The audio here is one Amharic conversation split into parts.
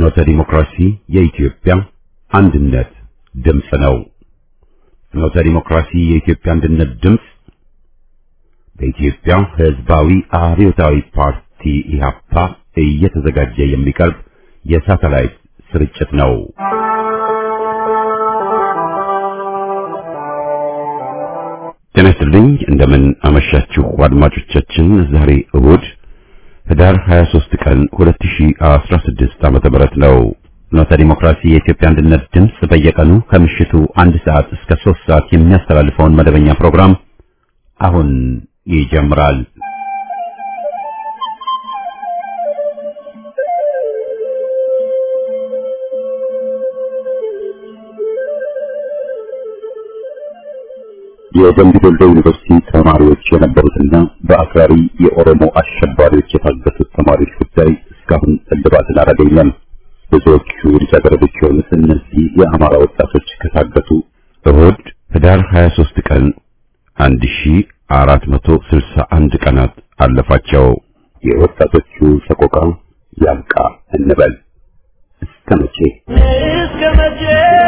ፍኖተ ዲሞክራሲ የኢትዮጵያ አንድነት ድምፅ ነው። ፍኖተ ዲሞክራሲ የኢትዮጵያ አንድነት ድምፅ በኢትዮጵያ ሕዝባዊ አብዮታዊ ፓርቲ ኢህአፓ እየተዘጋጀ የሚቀርብ የሳተላይት ስርጭት ነው። ጤና ይስጥልኝ። እንደምን አመሻችሁ አድማጮቻችን። ዛሬ እሁድ ህዳር 23 ቀን 2016 ዓመተ ምህረት ነው። ፍኖተ ዲሞክራሲ የኢትዮጵያ አንድነት ድምፅ በየቀኑ ከምሽቱ አንድ ሰዓት እስከ 3 ሰዓት የሚያስተላልፈውን መደበኛ ፕሮግራም አሁን ይጀምራል። የደምቢ ዶሎ ዩኒቨርሲቲ ተማሪዎች የነበሩትና በአክራሪ የኦሮሞ አሸባሪዎች የታገቱት ተማሪዎች ጉዳይ እስካሁን እልባትን አላገኘም። ብዙዎቹ ልጃገረዶች የሆኑት እነዚህ የአማራ ወጣቶች ከታገቱ እሁድ ህዳር 23 ቀን 1461 ቀናት አለፋቸው። የወጣቶቹ ሰቆቃ ያብቃ እንበል። እስከ መቼ እስከ መቼ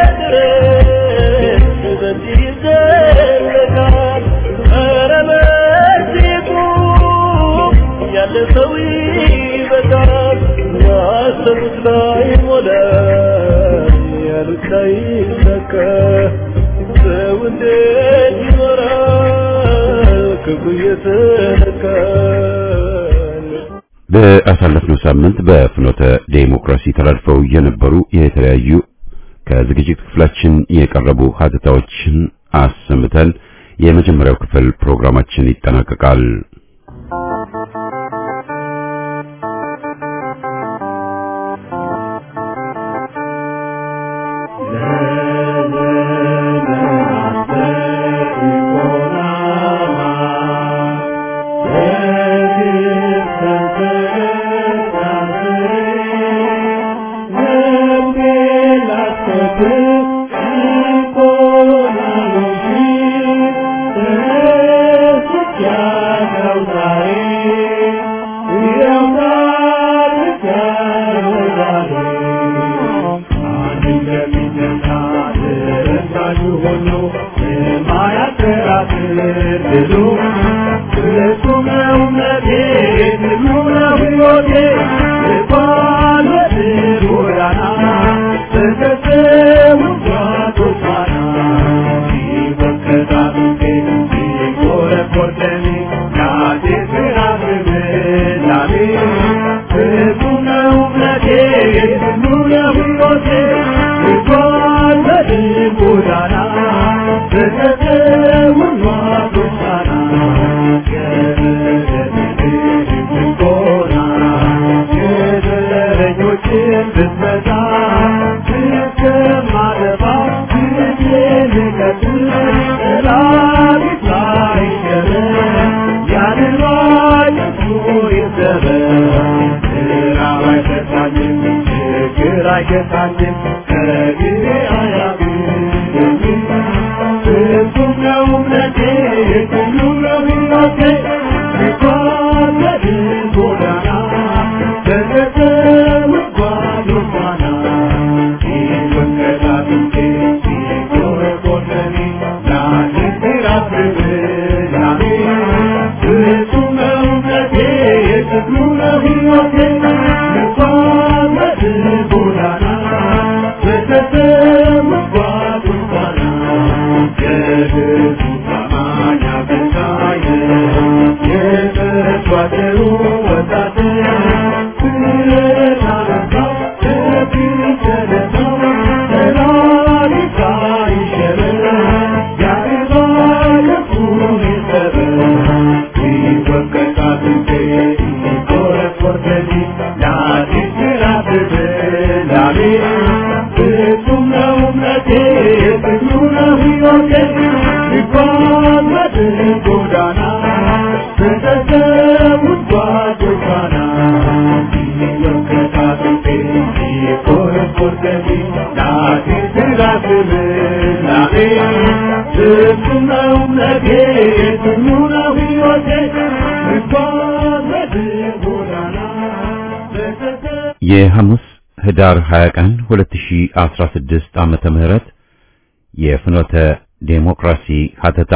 ድረስ በዚህ ይዘለቃል? ኧረ በዚህ ቁም፣ ያለ ሰው ይበቃል። ያሰቡት ላይ ሞላ፣ ያሉት ላይ ሰካ። ሰው እንዴት ይኖራል ክፉ እየተነካል? በአሳለፍነው ሳምንት በፍኖተ ዴሞክራሲ ተላልፈው የነበሩ የተለያዩ ከዝግጅት ክፍላችን የቀረቡ ሀተታዎችን አሰምተን የመጀመሪያው ክፍል ፕሮግራማችን ይጠናቀቃል። የሐሙስ ህዳር 20 ቀን 2016 ዓመተ ምህረት የፍኖተ ዴሞክራሲ ሀተታ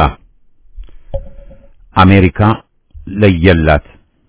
አሜሪካ ለየላት።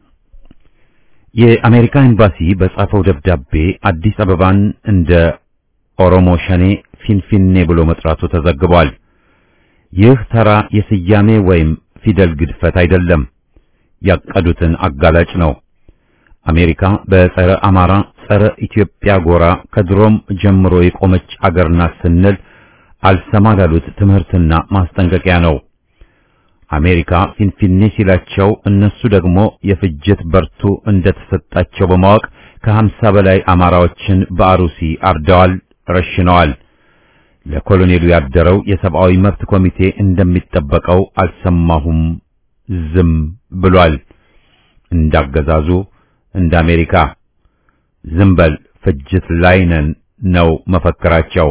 የአሜሪካ ኤምባሲ በጻፈው ደብዳቤ አዲስ አበባን እንደ ኦሮሞ ሸኔ ፊንፊኔ ብሎ መጥራቱ ተዘግቧል። ይህ ተራ የስያሜ ወይም ፊደል ግድፈት አይደለም፣ ያቀዱትን አጋላጭ ነው። አሜሪካ በጸረ አማራ፣ ጸረ ኢትዮጵያ ጎራ ከድሮም ጀምሮ የቆመች አገር ናት ስንል አልሰማ ላሉት ትምህርትና ማስጠንቀቂያ ነው። አሜሪካ ፊንፊኔ ሲላቸው እነሱ ደግሞ የፍጅት በርቱ እንደተሰጣቸው በማወቅ ከሀምሳ በላይ አማራዎችን በአሩሲ አርደዋል፣ ረሽነዋል። ለኮሎኔሉ ያደረው የሰብአዊ መብት ኮሚቴ እንደሚጠበቀው አልሰማሁም፣ ዝም ብሏል። እንዳገዛዙ እንደ አሜሪካ ዝም በል ፍጅት ላይ ነን ነው መፈክራቸው።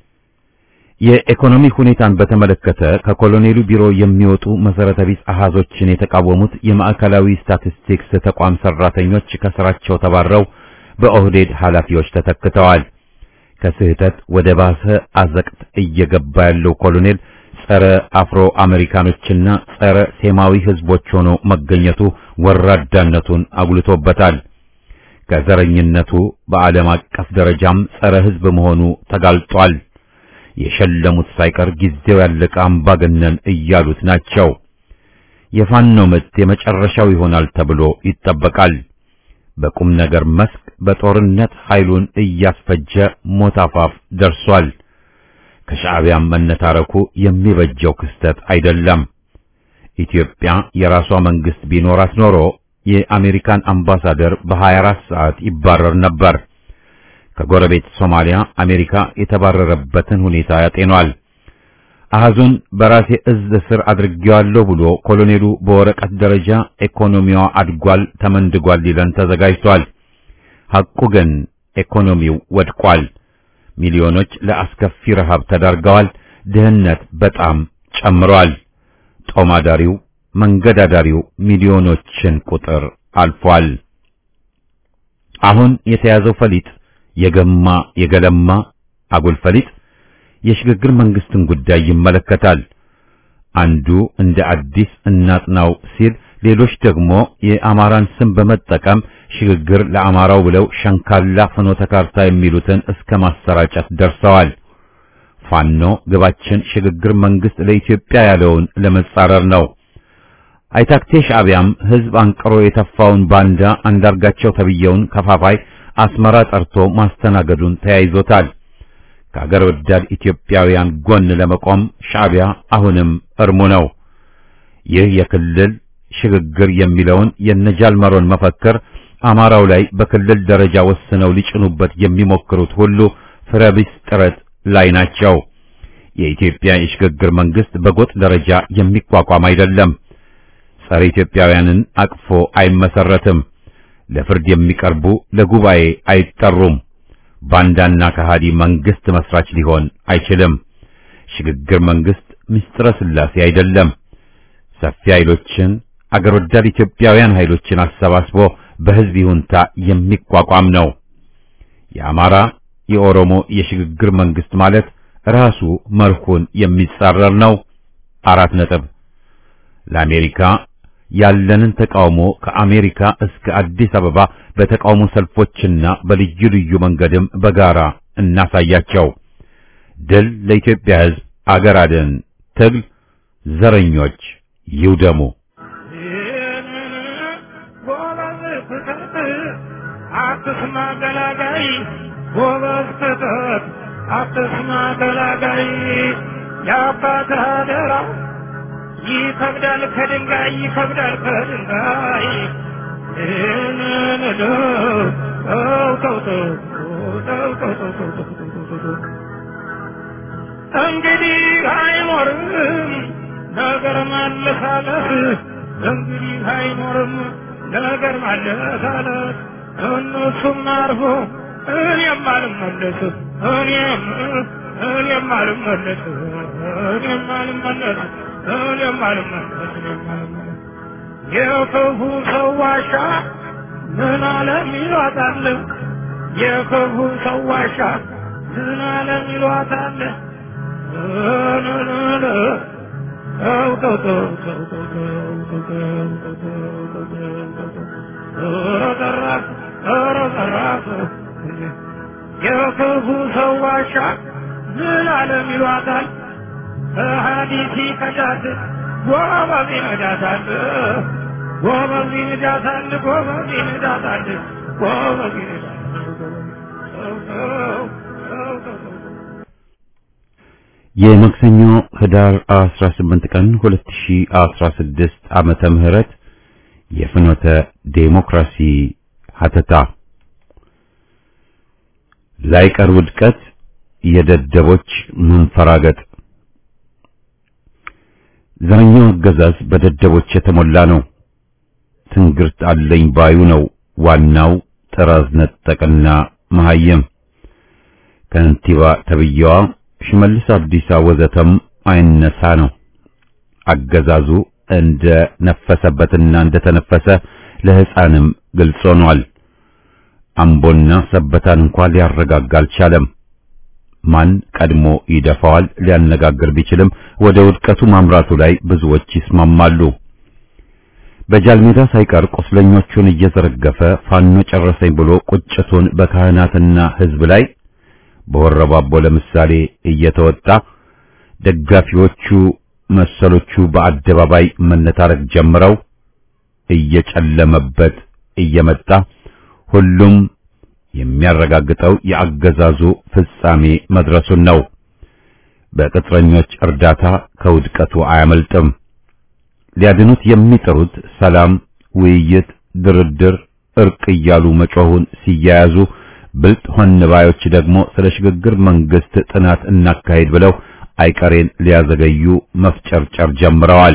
የኢኮኖሚ ሁኔታን በተመለከተ ከኮሎኔሉ ቢሮ የሚወጡ መሰረተ ቢስ አሃዞችን የተቃወሙት የማዕከላዊ ስታቲስቲክስ ተቋም ሰራተኞች ከስራቸው ተባረው በኦህዴድ ኃላፊዎች ተተክተዋል። ከስህተት ወደ ባሰ አዘቅት እየገባ ያለው ኮሎኔል ጸረ አፍሮ አሜሪካኖችና ጸረ ሴማዊ ህዝቦች ሆኖ መገኘቱ ወራዳነቱን አጉልቶበታል። ከዘረኝነቱ በዓለም አቀፍ ደረጃም ጸረ ህዝብ መሆኑ ተጋልጧል። የሸለሙት ሳይቀር ጊዜው ያለቀ አምባገነን እያሉት ናቸው። የፋኖ ምት የመጨረሻው ይሆናል ተብሎ ይጠበቃል። በቁም ነገር መስክ በጦርነት ኃይሉን እያስፈጀ ሞት አፋፍ ደርሷል። ከሻዕቢያም መነታረኩ የሚበጀው ክስተት አይደለም። ኢትዮጵያ የራሷ መንግስት ቢኖራት ኖሮ የአሜሪካን አምባሳደር በ24 ሰዓት ይባረር ነበር። ከጎረቤት ሶማሊያ አሜሪካ የተባረረበትን ሁኔታ ያጤኗል። አሃዙን በራሴ እዝ ስር አድርጌዋለሁ ብሎ ኮሎኔሉ በወረቀት ደረጃ ኢኮኖሚዋ አድጓል፣ ተመንድጓል ሊለን ተዘጋጅቷል። ሐቁ ግን ኢኮኖሚው ወድቋል። ሚሊዮኖች ለአስከፊ ረሃብ ተዳርገዋል። ድህነት በጣም ጨምሯል። ጦማዳሪው መንገዳዳሪው ሚሊዮኖችን ቁጥር አልፏል። አሁን የተያዘው ፈሊጥ የገማ የገለማ አጉል ፈሊጥ የሽግግር መንግስትን ጉዳይ ይመለከታል። አንዱ እንደ አዲስ እናጥናው ሲል፣ ሌሎች ደግሞ የአማራን ስም በመጠቀም ሽግግር ለአማራው ብለው ሸንካላ ፍኖተ ካርታ የሚሉትን እስከ ማሰራጨት ደርሰዋል። ፋኖ ግባችን ሽግግር መንግስት ለኢትዮጵያ ያለውን ለመጻረር ነው። አይታክቴ ሻዕቢያም ህዝብ አንቅሮ የተፋውን ባንዳ አንዳርጋቸው ተብየውን ከፋፋይ አስመራ ጠርቶ ማስተናገዱን ተያይዞታል። ከአገር ወዳድ ኢትዮጵያውያን ጎን ለመቆም ሻዕቢያ አሁንም እርሙ ነው። ይህ የክልል ሽግግር የሚለውን የነጃልመሮን መፈክር አማራው ላይ በክልል ደረጃ ወስነው ሊጭኑበት የሚሞክሩት ሁሉ ፍረቢስ ጥረት ላይ ናቸው። የኢትዮጵያ የሽግግር መንግስት በጎጥ ደረጃ የሚቋቋም አይደለም። ጸረ ኢትዮጵያውያንን አቅፎ አይመሰረትም። ለፍርድ የሚቀርቡ ለጉባኤ አይጠሩም። ባንዳና ከሃዲ መንግስት መስራች ሊሆን አይችልም። ሽግግር መንግስት ምስጢረ ስላሴ አይደለም። ሰፊ ኃይሎችን አገር ወዳድ ኢትዮጵያውያን ኃይሎችን አሰባስቦ በህዝብ ይሁንታ የሚቋቋም ነው። የአማራ የኦሮሞ የሽግግር መንግስት ማለት ራሱ መርሁን የሚጻረር ነው። አራት ነጥብ ለአሜሪካ ያለንን ተቃውሞ ከአሜሪካ እስከ አዲስ አበባ በተቃውሞ ሰልፎችና በልዩ ልዩ መንገድም በጋራ እናሳያቸው። ድል ለኢትዮጵያ ሕዝብ፣ አገር አድን ትግል፣ ዘረኞች ይውደሙ። አትስማ ገላጋይ ጎበዝ ክተት አትስማ ገላጋይ የአባትህ አደራ ይከብዳል ከድንጋይ ይከብዳል ከድንጋይ ይህንን ተው ተው ተው ተው ተው ተው ተው ተው ተው ተው ተው እንግዲህ አይኖርም ነገር ማለሳለስ እንግዲህ አይኖርም ነገር ማለሳለስ እነሱም አርፎ እኔም አልመለስ እኔም እኔም አልመለስ እኔም አልመለስ እኔም አልመለስ እኔም አልመለስ የክፉ ሰው ዋሻ ምን አለም ይሏታል የክፉ ሰው ዋሻ ምን አለም ይሏታል ተው ተው ተው ተው ተው ተው ተው ተው ተው ተው ተው ተው ኧረ ዘራፍ ኧረ ዘራፍ የክፉ ሰው ዋሻ ምን አለም ይሏታል ሀዲሲ ከዳት ጎበዝ ይነዳታል ጎበዝ ይነዳታል ጎበዝ ይነዳታል ጎበዝ ይነዳታል ተው ተው ተው ተው ተው የማክሰኞ ህዳር 18 ቀን 2016 ዓመተ ምህረት የፍኖተ ዴሞክራሲ ሀተታ ላይቀር ውድቀት የደደቦች መንፈራገጥ ዘረኛው አገዛዝ በደደቦች የተሞላ ነው። ትንግርት አለኝ ባዩ ነው ዋናው ጥራዝ ነጠቅና መሐየም ከንቲባ ተብዬዋ ሽመልስ አብዲሳ ወዘተም አይነሳ ነው። አገዛዙ እንደ ነፈሰበትና እንደ ተነፈሰ ለሕፃንም ግልጽ ሆኗል። አምቦና ሰበታን እንኳን ሊያረጋጋ አልቻለም። ማን ቀድሞ ይደፋዋል ሊያነጋግር ቢችልም ወደ ውድቀቱ ማምራቱ ላይ ብዙዎች ይስማማሉ። በጃልሜዳ ሳይቀር ቁስለኞቹን እየዘረገፈ ፋኖ ጨረሰኝ ብሎ ቁጭቱን በካህናትና ሕዝብ ላይ በወረባቦ ለምሳሌ እየተወጣ ደጋፊዎቹ መሰሎቹ በአደባባይ መነታረክ ጀምረው እየጨለመበት እየመጣ ሁሉም የሚያረጋግጠው የአገዛዙ ፍጻሜ መድረሱን ነው። በቅጥረኞች እርዳታ ከውድቀቱ አያመልጥም። ሊያድኑት የሚጥሩት ሰላም፣ ውይይት፣ ድርድር፣ እርቅ እያሉ መጮሁን ሲያያዙ ብልጥ ሆን ባዮች ደግሞ ስለ ሽግግር መንግስት ጥናት እናካሄድ ብለው አይቀሬን ሊያዘገዩ መፍጨርጨር ጀምረዋል።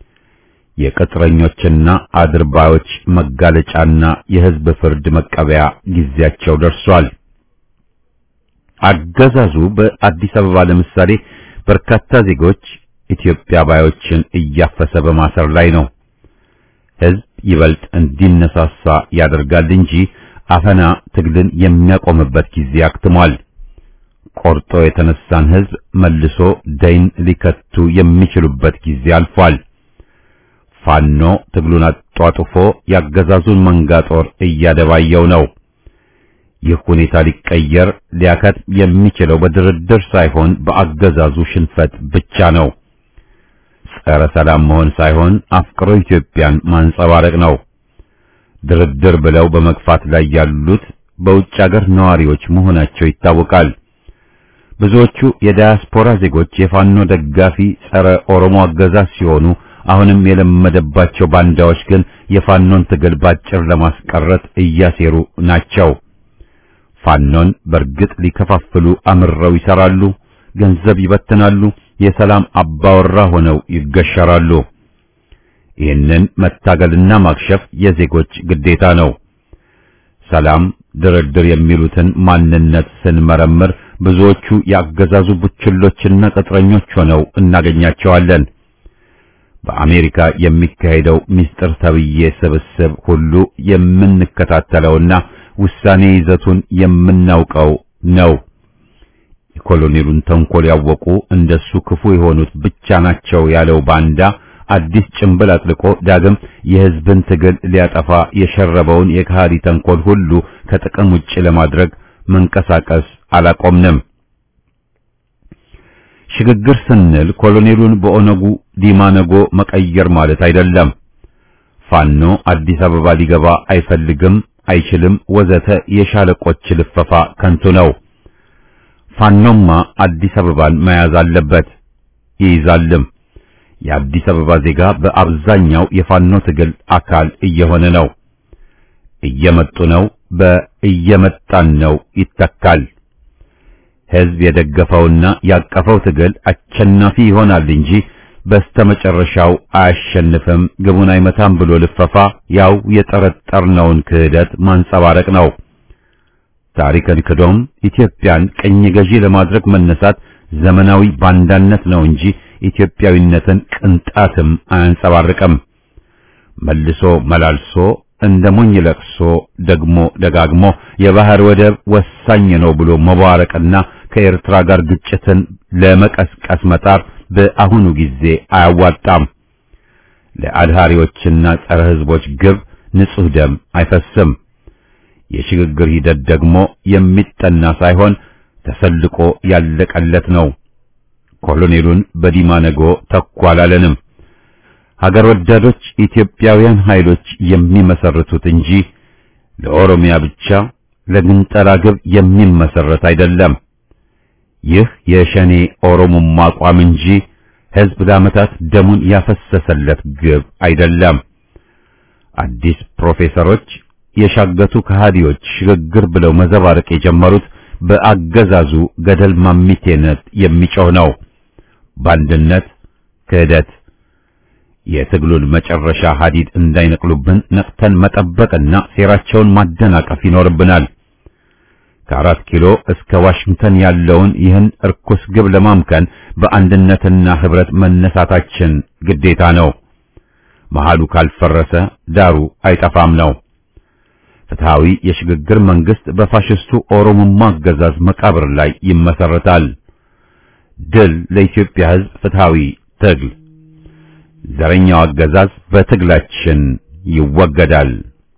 የቅጥረኞችና አድርባዮች መጋለጫና የህዝብ ፍርድ መቀበያ ጊዜያቸው ደርሷል። አገዛዙ በአዲስ አበባ ለምሳሌ በርካታ ዜጎች ኢትዮጵያ ባዮችን እያፈሰ በማሰር ላይ ነው። ህዝብ ይበልጥ እንዲነሳሳ ያደርጋል እንጂ አፈና ትግልን የሚያቆምበት ጊዜ አክትሟል። ቆርጦ የተነሳን ህዝብ መልሶ ደይን ሊከቱ የሚችሉበት ጊዜ አልፏል። ፋኖ ትግሉን አጧጡፎ ያገዛዙን መንጋ ጦር እያደባየው ነው። ይህ ሁኔታ ሊቀየር ሊያከት የሚችለው በድርድር ሳይሆን በአገዛዙ ሽንፈት ብቻ ነው። ጸረ ሰላም መሆን ሳይሆን አፍቅሮ ኢትዮጵያን ማንጸባረቅ ነው። ድርድር ብለው በመግፋት ላይ ያሉት በውጭ አገር ነዋሪዎች መሆናቸው ይታወቃል። ብዙዎቹ የዳያስፖራ ዜጎች የፋኖ ደጋፊ ጸረ ኦሮሞ አገዛዝ ሲሆኑ አሁንም የለመደባቸው ባንዳዎች ግን የፋኖን ትግል ባጭር ለማስቀረት እያሴሩ ናቸው። ፋኖን በእርግጥ ሊከፋፍሉ አምረው ይሰራሉ፣ ገንዘብ ይበትናሉ፣ የሰላም አባወራ ሆነው ይገሸራሉ። ይህንን መታገልና ማክሸፍ የዜጎች ግዴታ ነው። ሰላም፣ ድርድር የሚሉትን ማንነት ስንመረምር ብዙዎቹ ያገዛዙ ቡችሎችና ቅጥረኞች ሆነው እናገኛቸዋለን። በአሜሪካ የሚካሄደው ሚስጥር ተብዬ ስብስብ ሁሉ የምንከታተለውና ውሳኔ ይዘቱን የምናውቀው ነው። የኮሎኔሉን ተንኮል ያወቁ እንደሱ ክፉ የሆኑት ብቻ ናቸው ያለው ባንዳ አዲስ ጭንብል አጥልቆ ዳግም የሕዝብን ትግል ሊያጠፋ የሸረበውን የካሃዲ ተንኮል ሁሉ ከጥቅም ውጭ ለማድረግ መንቀሳቀስ አላቆምንም። ሽግግር ስንል ኮሎኔሉን በኦነጉ ዲማነጎ መቀየር ማለት አይደለም። ፋኖ አዲስ አበባ ሊገባ አይፈልግም፣ አይችልም፣ ወዘተ የሻለቆች ልፈፋ ከንቱ ነው። ፋኖማ አዲስ አበባን መያዝ አለበት፣ ይይዛልም። የአዲስ አበባ ዜጋ በአብዛኛው የፋኖ ትግል አካል እየሆነ ነው። እየመጡ ነው፣ በእየመጣን ነው ይተካል። ሕዝብ የደገፈውና ያቀፈው ትግል አሸናፊ ይሆናል እንጂ በስተመጨረሻው አያሸንፍም፣ ግቡን አይመታም ብሎ ልፈፋ ያው የጠረጠርነውን ክህደት ማንጸባረቅ ነው። ታሪክን ክዶም ኢትዮጵያን ቅኝ ገዢ ለማድረግ መነሳት ዘመናዊ ባንዳነት ነው እንጂ ኢትዮጵያዊነትን ቅንጣትም አያንጸባርቅም። መልሶ መላልሶ እንደ ሞኝ ለቅሶ ደግሞ ደጋግሞ የባህር ወደብ ወሳኝ ነው ብሎ መቧረቅና ከኤርትራ ጋር ግጭትን ለመቀስቀስ መጣር በአሁኑ ጊዜ አያዋጣም። ለአድሃሪዎችና ጸረ ሕዝቦች ግብ ንጹሕ ደም አይፈስም። የሽግግር ሂደት ደግሞ የሚጠና ሳይሆን ተሰልቆ ያለቀለት ነው። ኮሎኔሉን በዲማ ነጎ ተኩ አላለንም። ሀገር ወዳዶች ኢትዮጵያውያን ኃይሎች የሚመሰርቱት እንጂ ለኦሮሚያ ብቻ ለግንጠላ ግብ የሚመሰረት አይደለም። ይህ የሸኔ ኦሮሞማ አቋም እንጂ ሕዝብ ለዓመታት ደሙን ያፈሰሰለት ግብ አይደለም። አዲስ ፕሮፌሰሮች የሻገቱ ከሃዲዎች ሽግግር ብለው መዘባረቅ የጀመሩት በአገዛዙ ገደል ማሚቴነት የሚጮህ ነው። በአንድነት ክህደት የትግሉን መጨረሻ ሀዲድ እንዳይነቅሉብን ነቅተን መጠበቅና ሴራቸውን ማደናቀፍ ይኖርብናል። ከአራት ኪሎ እስከ ዋሽንግተን ያለውን ይህን እርኩስ ግብ ለማምከን በአንድነትና ህብረት መነሳታችን ግዴታ ነው። መሃሉ ካልፈረሰ ዳሩ አይጠፋም ነው። ፍትሃዊ የሽግግር መንግስት በፋሽስቱ ኦሮሞማ አገዛዝ መቃብር ላይ ይመሰረታል። ድል ለኢትዮጵያ ሕዝብ ፍትሃዊ ትግል። ዘረኛው አገዛዝ በትግላችን ይወገዳል።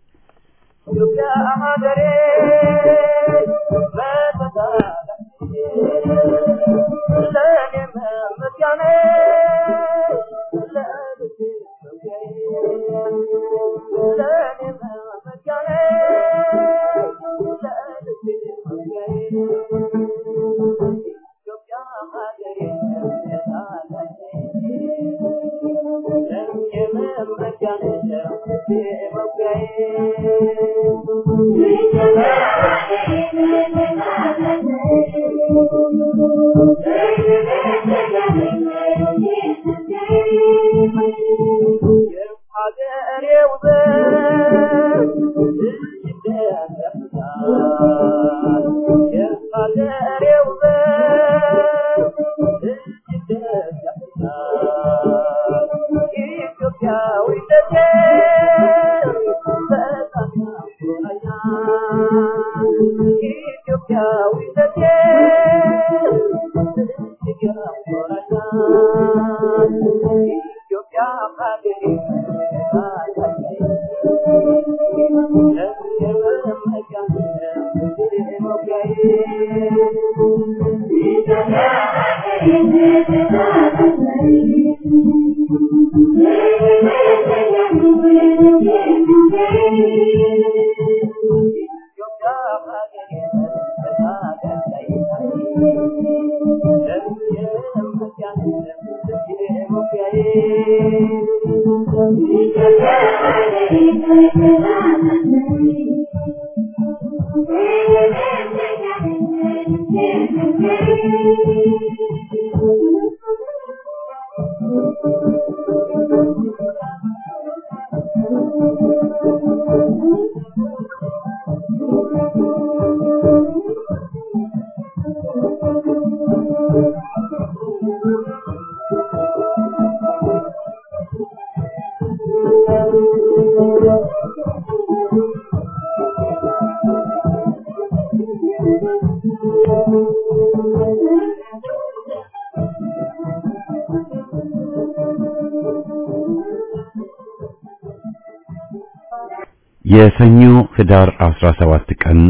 የሰኞ ህዳር 17 ቀን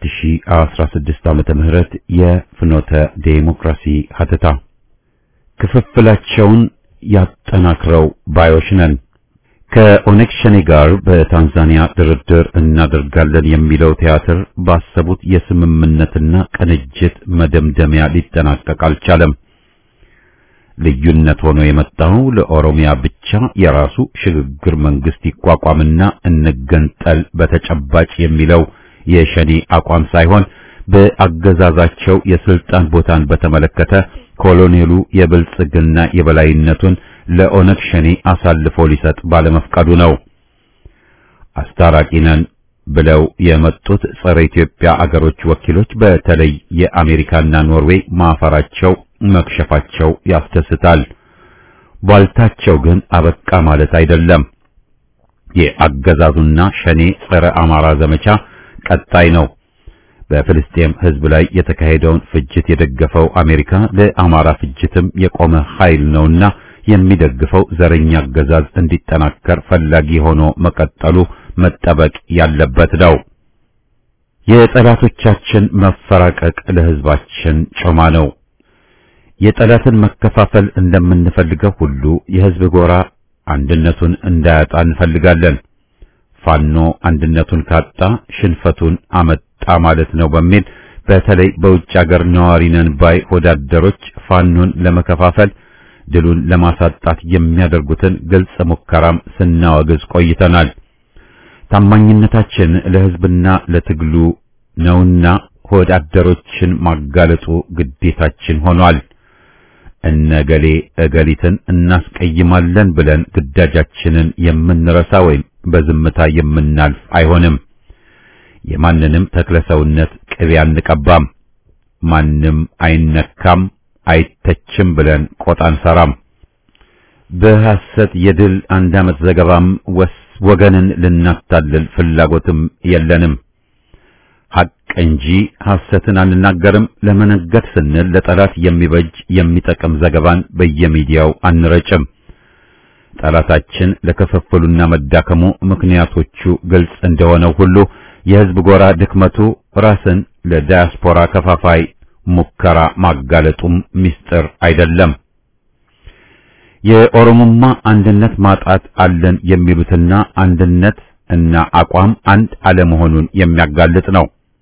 2016 ዓመተ ምህረት የፍኖተ ዴሞክራሲ ሀተታ ክፍፍላቸውን ያጠናክረው ባዮች ነን። ከኦነግ ሸኔ ጋር በታንዛኒያ ድርድር እናደርጋለን የሚለው ቲያትር ባሰቡት የስምምነትና ቅንጅት መደምደሚያ ሊጠናቀቅ አልቻለም። ልዩነት ሆኖ የመጣው ለኦሮሚያ ብቻ የራሱ ሽግግር መንግስት ይቋቋምና እንገንጠል በተጨባጭ የሚለው የሸኔ አቋም ሳይሆን በአገዛዛቸው የስልጣን ቦታን በተመለከተ ኮሎኔሉ የብልጽግና የበላይነቱን ለኦነግ ሸኔ አሳልፎ ሊሰጥ ባለመፍቀዱ ነው። አስታራቂ ነን ብለው የመጡት ጸረ ኢትዮጵያ አገሮች ወኪሎች በተለይ የአሜሪካና ኖርዌይ ማፈራቸው መክሸፋቸው ያስደስታል። ቧልታቸው ግን አበቃ ማለት አይደለም። የአገዛዙና ሸኔ ጸረ አማራ ዘመቻ ቀጣይ ነው። በፍልስጤም ሕዝብ ላይ የተካሄደውን ፍጅት የደገፈው አሜሪካ ለአማራ ፍጅትም የቆመ ኃይል ነውና የሚደግፈው ዘረኛ አገዛዝ እንዲጠናከር ፈላጊ ሆኖ መቀጠሉ መጠበቅ ያለበት ነው። የጠላቶቻችን መፈራቀቅ ለሕዝባችን ጮማ ነው። የጠላትን መከፋፈል እንደምንፈልገው ሁሉ የሕዝብ ጎራ አንድነቱን እንዳያጣ እንፈልጋለን። ፋኖ አንድነቱን ካጣ ሽንፈቱን አመጣ ማለት ነው በሚል በተለይ በውጭ ሀገር ነዋሪ ነን ባይ ወዳደሮች ፋኖን ለመከፋፈል ድሉን ለማሳጣት የሚያደርጉትን ግልጽ ሙከራም ስናወግዝ ቆይተናል። ታማኝነታችን ለሕዝብና ለትግሉ ነውና ወዳደሮችን ማጋለጡ ግዴታችን ሆኗል። እነገሌ እገሊትን እናስቀይማለን ብለን ግዳጃችንን የምንረሳ ወይም በዝምታ የምናልፍ አይሆንም። የማንንም ተክለሰውነት ቅቤ አንቀባም። ማንም አይነካም አይተችም ብለን ቆጣ አንሰራም። በሐሰት የድል አንድ ዓመት ዘገባም ወስ ወገንን ልናታልል ፍላጎትም የለንም። ሐቅ እንጂ ሐሰትን አንናገርም። ለመነገድ ስንል ለጠላት የሚበጅ የሚጠቅም ዘገባን በየሚዲያው አንረጭም። ጠላታችን ለክፍፍሉና መዳከሙ ምክንያቶቹ ግልጽ እንደሆነው ሁሉ የሕዝብ ጎራ ድክመቱ ራስን ለዳያስፖራ ከፋፋይ ሙከራ ማጋለጡም ምስጢር አይደለም። የኦሮሞማ አንድነት ማጣት አለን የሚሉትና አንድነት እና አቋም አንድ አለመሆኑን የሚያጋልጥ ነው።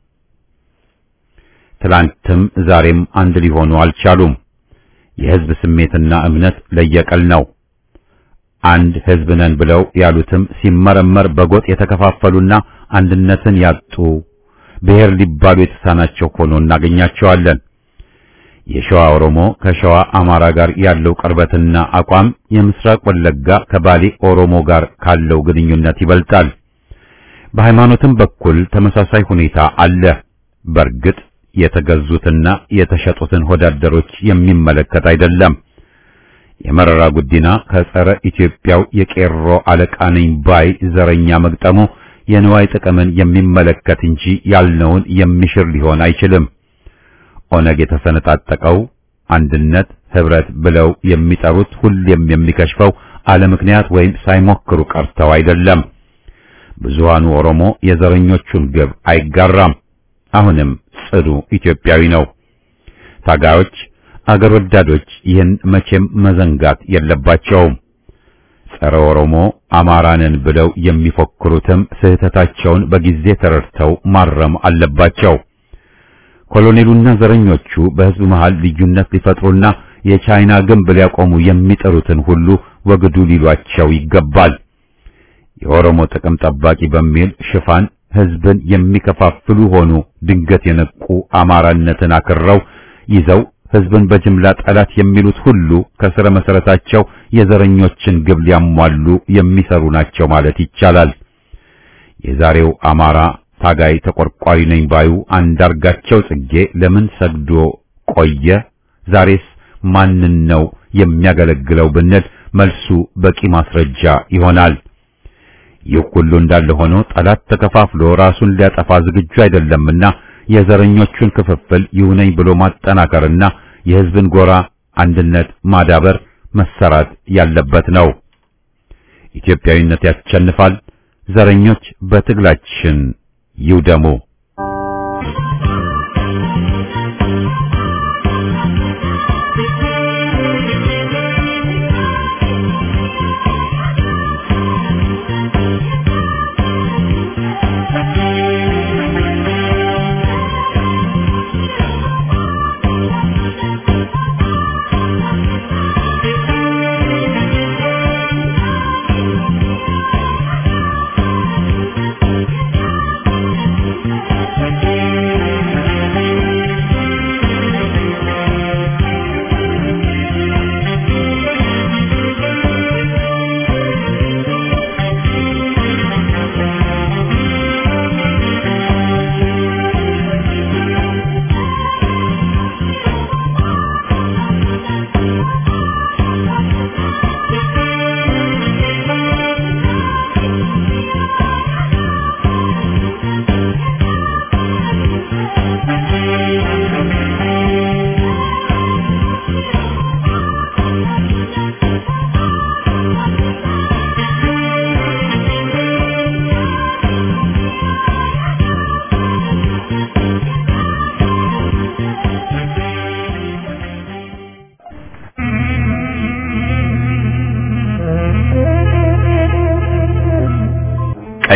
ትላንትም ዛሬም አንድ ሊሆኑ አልቻሉም። የሕዝብ ስሜትና እምነት ለየቀል ነው። አንድ ሕዝብ ነን ብለው ያሉትም ሲመረመር በጎጥ የተከፋፈሉና አንድነትን ያጡ ብሔር ሊባሉ የተሳናቸው ሆኖ እናገኛቸዋለን። የሸዋ ኦሮሞ ከሸዋ አማራ ጋር ያለው ቅርበትና አቋም የምስራቅ ወለጋ ከባሌ ኦሮሞ ጋር ካለው ግንኙነት ይበልጣል። በሃይማኖትም በኩል ተመሳሳይ ሁኔታ አለ። በእርግጥ የተገዙትና የተሸጡትን ሆዳደሮች የሚመለከት አይደለም። የመረራ ጉዲና ከጸረ ኢትዮጵያው የቄሮ አለቃ ነኝ ባይ ዘረኛ መግጠሙ የንዋይ ጥቅምን የሚመለከት እንጂ ያልነውን የሚሽር ሊሆን አይችልም። ኦነግ የተሰነጣጠቀው አንድነት ህብረት ብለው የሚጠሩት ሁሌም የሚከሽፈው አለ ምክንያት ወይም ሳይሞክሩ ቀርተው አይደለም። ብዙሃኑ ኦሮሞ የዘረኞቹን ግብ አይጋራም። አሁንም ጽኑ ኢትዮጵያዊ ነው። ታጋዮች፣ አገር ወዳዶች ይህን መቼም መዘንጋት የለባቸውም። ጸረ ኦሮሞ አማራንን ብለው የሚፎክሩትም ስህተታቸውን በጊዜ ተረድተው ማረም አለባቸው። ኮሎኔሉና ዘረኞቹ በህዝብ መሃል ልዩነት ሊፈጥሩና የቻይና ግንብ ሊያቆሙ የሚጠሩትን ሁሉ ወግዱ ሊሏቸው ይገባል። የኦሮሞ ጥቅም ጠባቂ በሚል ሽፋን ህዝብን የሚከፋፍሉ ሆኑ ድንገት የነቁ አማራነትን አክረው ይዘው ህዝብን በጅምላ ጠላት የሚሉት ሁሉ ከስረ መሰረታቸው የዘረኞችን ግብ ሊያሟሉ የሚሰሩ ናቸው ማለት ይቻላል። የዛሬው አማራ ታጋይ ተቆርቋሪ ነኝ ባዩ አንዳርጋቸው ጽጌ ለምን ሰግዶ ቆየ? ዛሬስ ማንን ነው የሚያገለግለው ብንል መልሱ በቂ ማስረጃ ይሆናል። ይህ ሁሉ እንዳለ ሆኖ ጠላት ተከፋፍሎ ራሱን ሊያጠፋ ዝግጁ አይደለምና የዘረኞቹን ክፍፍል ይሁነኝ ብሎ ማጠናከርና የህዝብን ጎራ አንድነት ማዳበር መሰራት ያለበት ነው። ኢትዮጵያዊነት ያሸንፋል። ዘረኞች በትግላችን ይውደሙ። Thank you.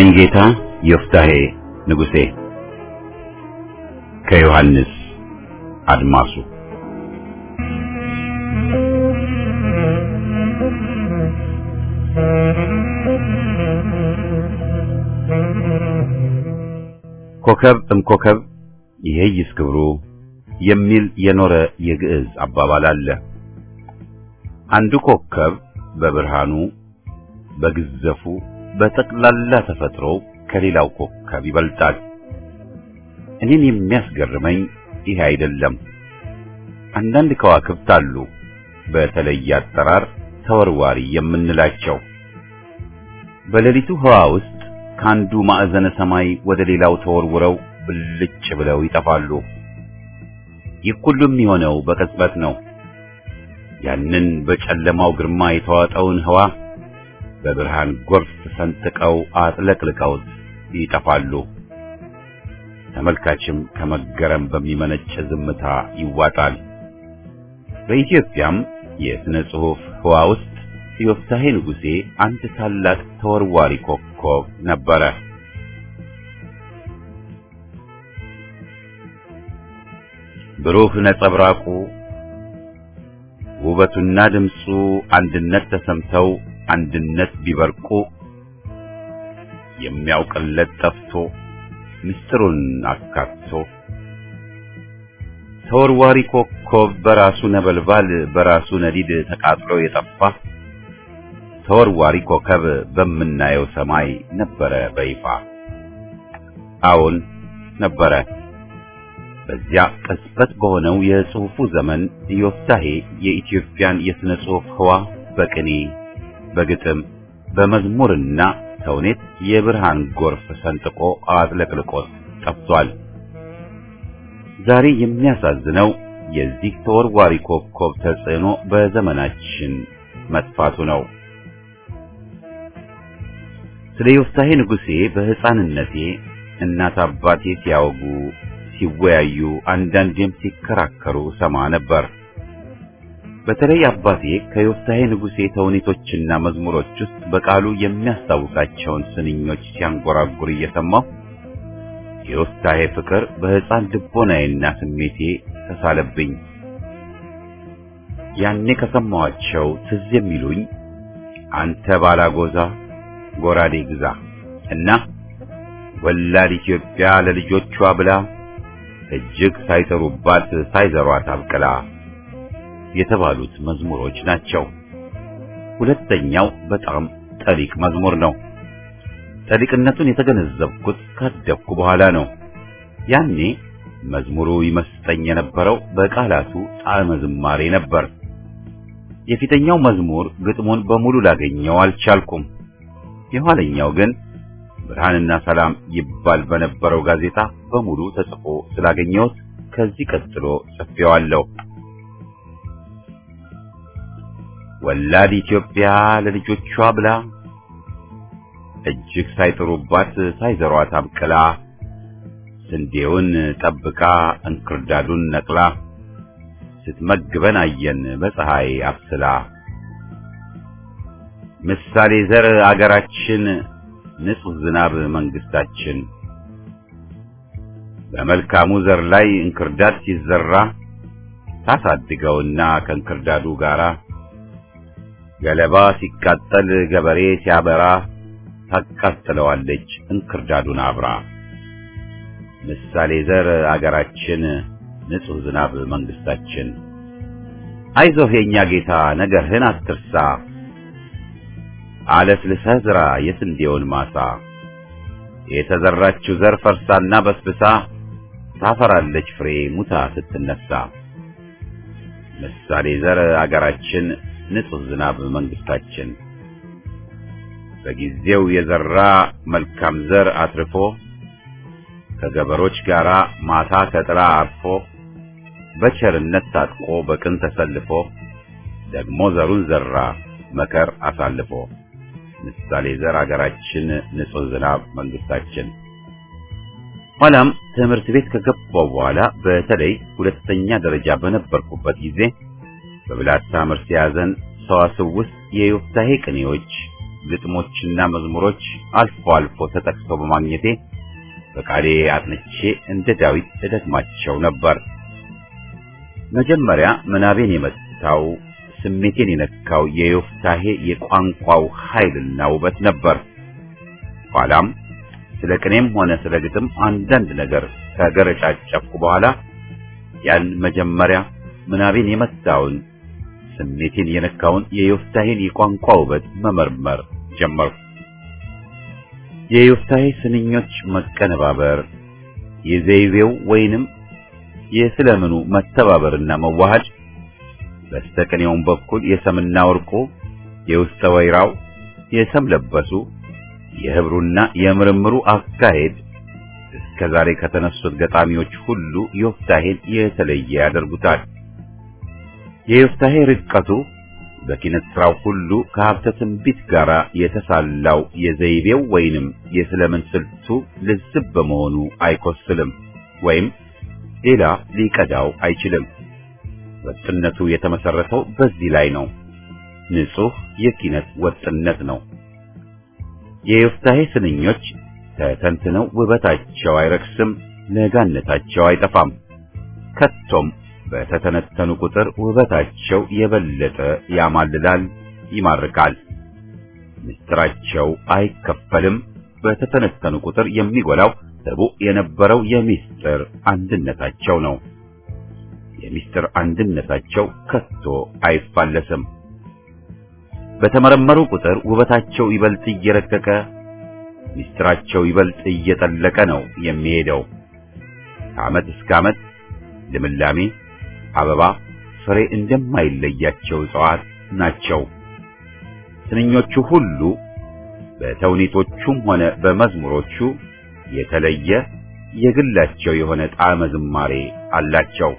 ጌታ ዮፍታሄ ንጉሴ ከዮሐንስ አድማሱ ኮከብ እምኮከብ ይሄይስ ክብሩ የሚል የኖረ የግዕዝ አባባል አለ። አንዱ ኮከብ በብርሃኑ በግዘፉ በጠቅላላ ተፈጥሮ ከሌላው ኮከብ ይበልጣል። እኔን የሚያስገርመኝ ይህ አይደለም። አንዳንድ ከዋክብት አሉ በተለየ አጠራር ተወርዋሪ የምንላቸው በሌሊቱ ህዋ ውስጥ ከአንዱ ማዕዘነ ሰማይ ወደ ሌላው ተወርውረው ብልጭ ብለው ይጠፋሉ። ይህ ሁሉ የሚሆነው በቅጽበት ነው። ያንን በጨለማው ግርማ የተዋጠውን ህዋ በብርሃን ጎርፍ ሰንጥቀው አጥለቅልቀውት ይጠፋሉ። ተመልካችም ከመገረም በሚመነጭ ዝምታ ይዋጣል። በኢትዮጵያም የሥነ ጽሑፍ ህዋ ውስጥ ዮፍታሔ ንጉሴ አንድ ታላቅ ተወርዋሪ ኮከብ ነበረ። ብሩህ ነጸብራቁ ውበቱና ድምፁ አንድነት ተሰምተው አንድነት ቢበርቁ የሚያውቅለት ጠፍቶ ምስጢሩን አካቶ ተወርዋሪ ኮከብ በራሱ ነበልባል በራሱ ነዲድ ተቃጥሎ የጠፋ ተወርዋሪ ኮከብ በምናየው ሰማይ ነበረ በይፋ። አዎን ነበረ። በዚያ ቅጽበት በሆነው የጽሑፉ ዘመን ዮፍታሔ የኢትዮጵያን የሥነ ጽሑፍ ህዋ በቅኔ በግጥም በመዝሙርና ተውኔት የብርሃን ጎርፍ ሰንጥቆ አጥለቅልቆት ጠፍቷል። ዛሬ የሚያሳዝነው የዚህ ተወርዋሪ ኮከብ ተጽዕኖ በዘመናችን መጥፋቱ ነው። ስለ ዮፍታሔ ንጉሴ በሕፃንነቴ እናት አባቴ ሲያወጉ ሲወያዩ አንዳንዴም ሲከራከሩ ሰማ ነበር። በተለይ አባቴ ከዮፍታሔ ንጉሴ ተውኔቶችና መዝሙሮች ውስጥ በቃሉ የሚያስታውሳቸውን ስንኞች ሲያንጎራጉር እየሰማሁ የዮፍታሔ ፍቅር በሕፃን ልቦናዬና ስሜቴ ተሳለብኝ። ያኔ ከሰማኋቸው ትዝ የሚሉኝ አንተ ባላጎዛ ጎራዴ ግዛ እና ወላድ ኢትዮጵያ ለልጆቿ ብላ እጅግ ሳይጠሩባት ሳይዘሯት አብቅላ የተባሉት መዝሙሮች ናቸው። ሁለተኛው በጣም ጠሊቅ መዝሙር ነው። ጠሊቅነቱን የተገነዘብኩት ካደግኩ በኋላ ነው። ያኔ መዝሙሩ ይመስጠኝ የነበረው በቃላቱ ጣዕመ ዝማሬ ነበር። የፊተኛው መዝሙር ግጥሙን በሙሉ ላገኘው አልቻልኩም። የኋለኛው ግን ብርሃንና ሰላም ይባል በነበረው ጋዜጣ በሙሉ ተጽፎ ስላገኘሁት ከዚህ ቀጥሎ ጽፌዋለሁ። ወላድ ኢትዮጵያ ለልጆቿ ብላ እጅግ ሳይጥሩባት ሳይዘሯት አብቅላ ስንዴውን ጠብቃ እንክርዳዱን ነቅላ ስትመግበን አየን በፀሐይ አብስላ ምሳሌ ዘር አገራችን ንጹህ ዝናብ መንግስታችን በመልካሙ ዘር ላይ እንክርዳድ ሲዘራ ታሳድገውና ከእንክርዳዱ ጋራ ገለባ ሲቃጠል ገበሬ ሲያበራ ታቃጥለዋለች እንክርዳዱን አብራ። ምሳሌ ዘር አገራችን ንጹህ ዝናብ መንግስታችን አይዞህ የኛ ጌታ ነገርህን አትርሳ አለስልሰህ ዝራ የስንዴውን ማሳ የተዘራችው ዘር ፈርሳና በስብሳ ታፈራለች ፍሬ ሙታ ስትነሳ። ምሳሌ ዘር አገራችን ንጹህ ዝናብ መንግስታችን በጊዜው የዘራ መልካም ዘር አትርፎ ከገበሮች ጋር ማታ ከጥላ አርፎ በቸርነት ታጥቆ በቅን ተሰልፎ ደግሞ ዘሩን ዘራ መከር አሳልፎ ምሳሌ ዘር አገራችን ንጹህ ዝናብ መንግስታችን። ኋላም ትምህርት ቤት ከገባው በኋላ በተለይ ሁለተኛ ደረጃ በነበርኩበት ጊዜ በብላታ መርሲያዘን ሰዋስው ውስጥ የዮፍታሔ ቅኔዎች፣ ግጥሞችና መዝሙሮች አልፎ አልፎ ተጠቅሰው በማግኘቴ በቃሌ አጥንቼ እንደ ዳዊት እደግማቸው ነበር። መጀመሪያ ምናቤን የመታው ስሜቴን የነካው የዮፍታሄ የቋንቋው ኃይልና ውበት ነበር። ኋላም ስለ ቅኔም ሆነ ስለ ግጥም አንዳንድ ነገር ከገረጫጨፍኩ በኋላ ያን መጀመሪያ ምናቤን የመታውን ስሜቴን የነካውን የዮፍታሄን የቋንቋ ውበት መመርመር ጀመርኩ። የዮፍታሄ ስንኞች መቀነባበር፣ የዘይቤው ወይንም የስለምኑ መተባበርና መዋሃድ፣ በስተቅኔውም በኩል የሰምና ወርቁ፣ የውስጠ ወይራው፣ የሰም ለበሱ፣ የህብሩና የምርምሩ አካሄድ እስከ ዛሬ ከተነሱት ገጣሚዎች ሁሉ ዮፍታሄን የተለየ ያደርጉታል። የዮፍታሄ ርቀቱ በኪነት ስራው ሁሉ ከሀብተ ትንቢት ጋር የተሳላው የዘይቤው ወይንም የስለምን ስልቱ ልዝብ በመሆኑ አይኮስልም ወይም ሌላ ሊቀዳው አይችልም። ወጥነቱ የተመሰረተው በዚህ ላይ ነው። ንጹህ የኪነት ወጥነት ነው። የዮፍታሄ ስንኞች ተተንትነው ውበታቸው አይረክስም፣ ለጋነታቸው አይጠፋም። ከቶም በተተነተኑ ቁጥር ውበታቸው የበለጠ ያማልላል፣ ይማርካል። ምስጢራቸው አይከፈልም። በተተነተኑ ቁጥር የሚጎላው ጥቡዕ የነበረው የምስጢር አንድነታቸው ነው። የምስጢር አንድነታቸው ከቶ አይፋለስም። በተመረመሩ ቁጥር ውበታቸው ይበልጥ እየረቀቀ ምስጢራቸው ይበልጥ እየጠለቀ ነው የሚሄደው። ከዓመት እስከ ዓመት ልምላሜ፣ አበባ፣ ፍሬ እንደማይለያቸው እጽዋት ናቸው። ስንኞቹ ሁሉ በተውኔቶቹም ሆነ በመዝሙሮቹ የተለየ የግላቸው የሆነ ጣዕመ ዝማሬ አላቸው።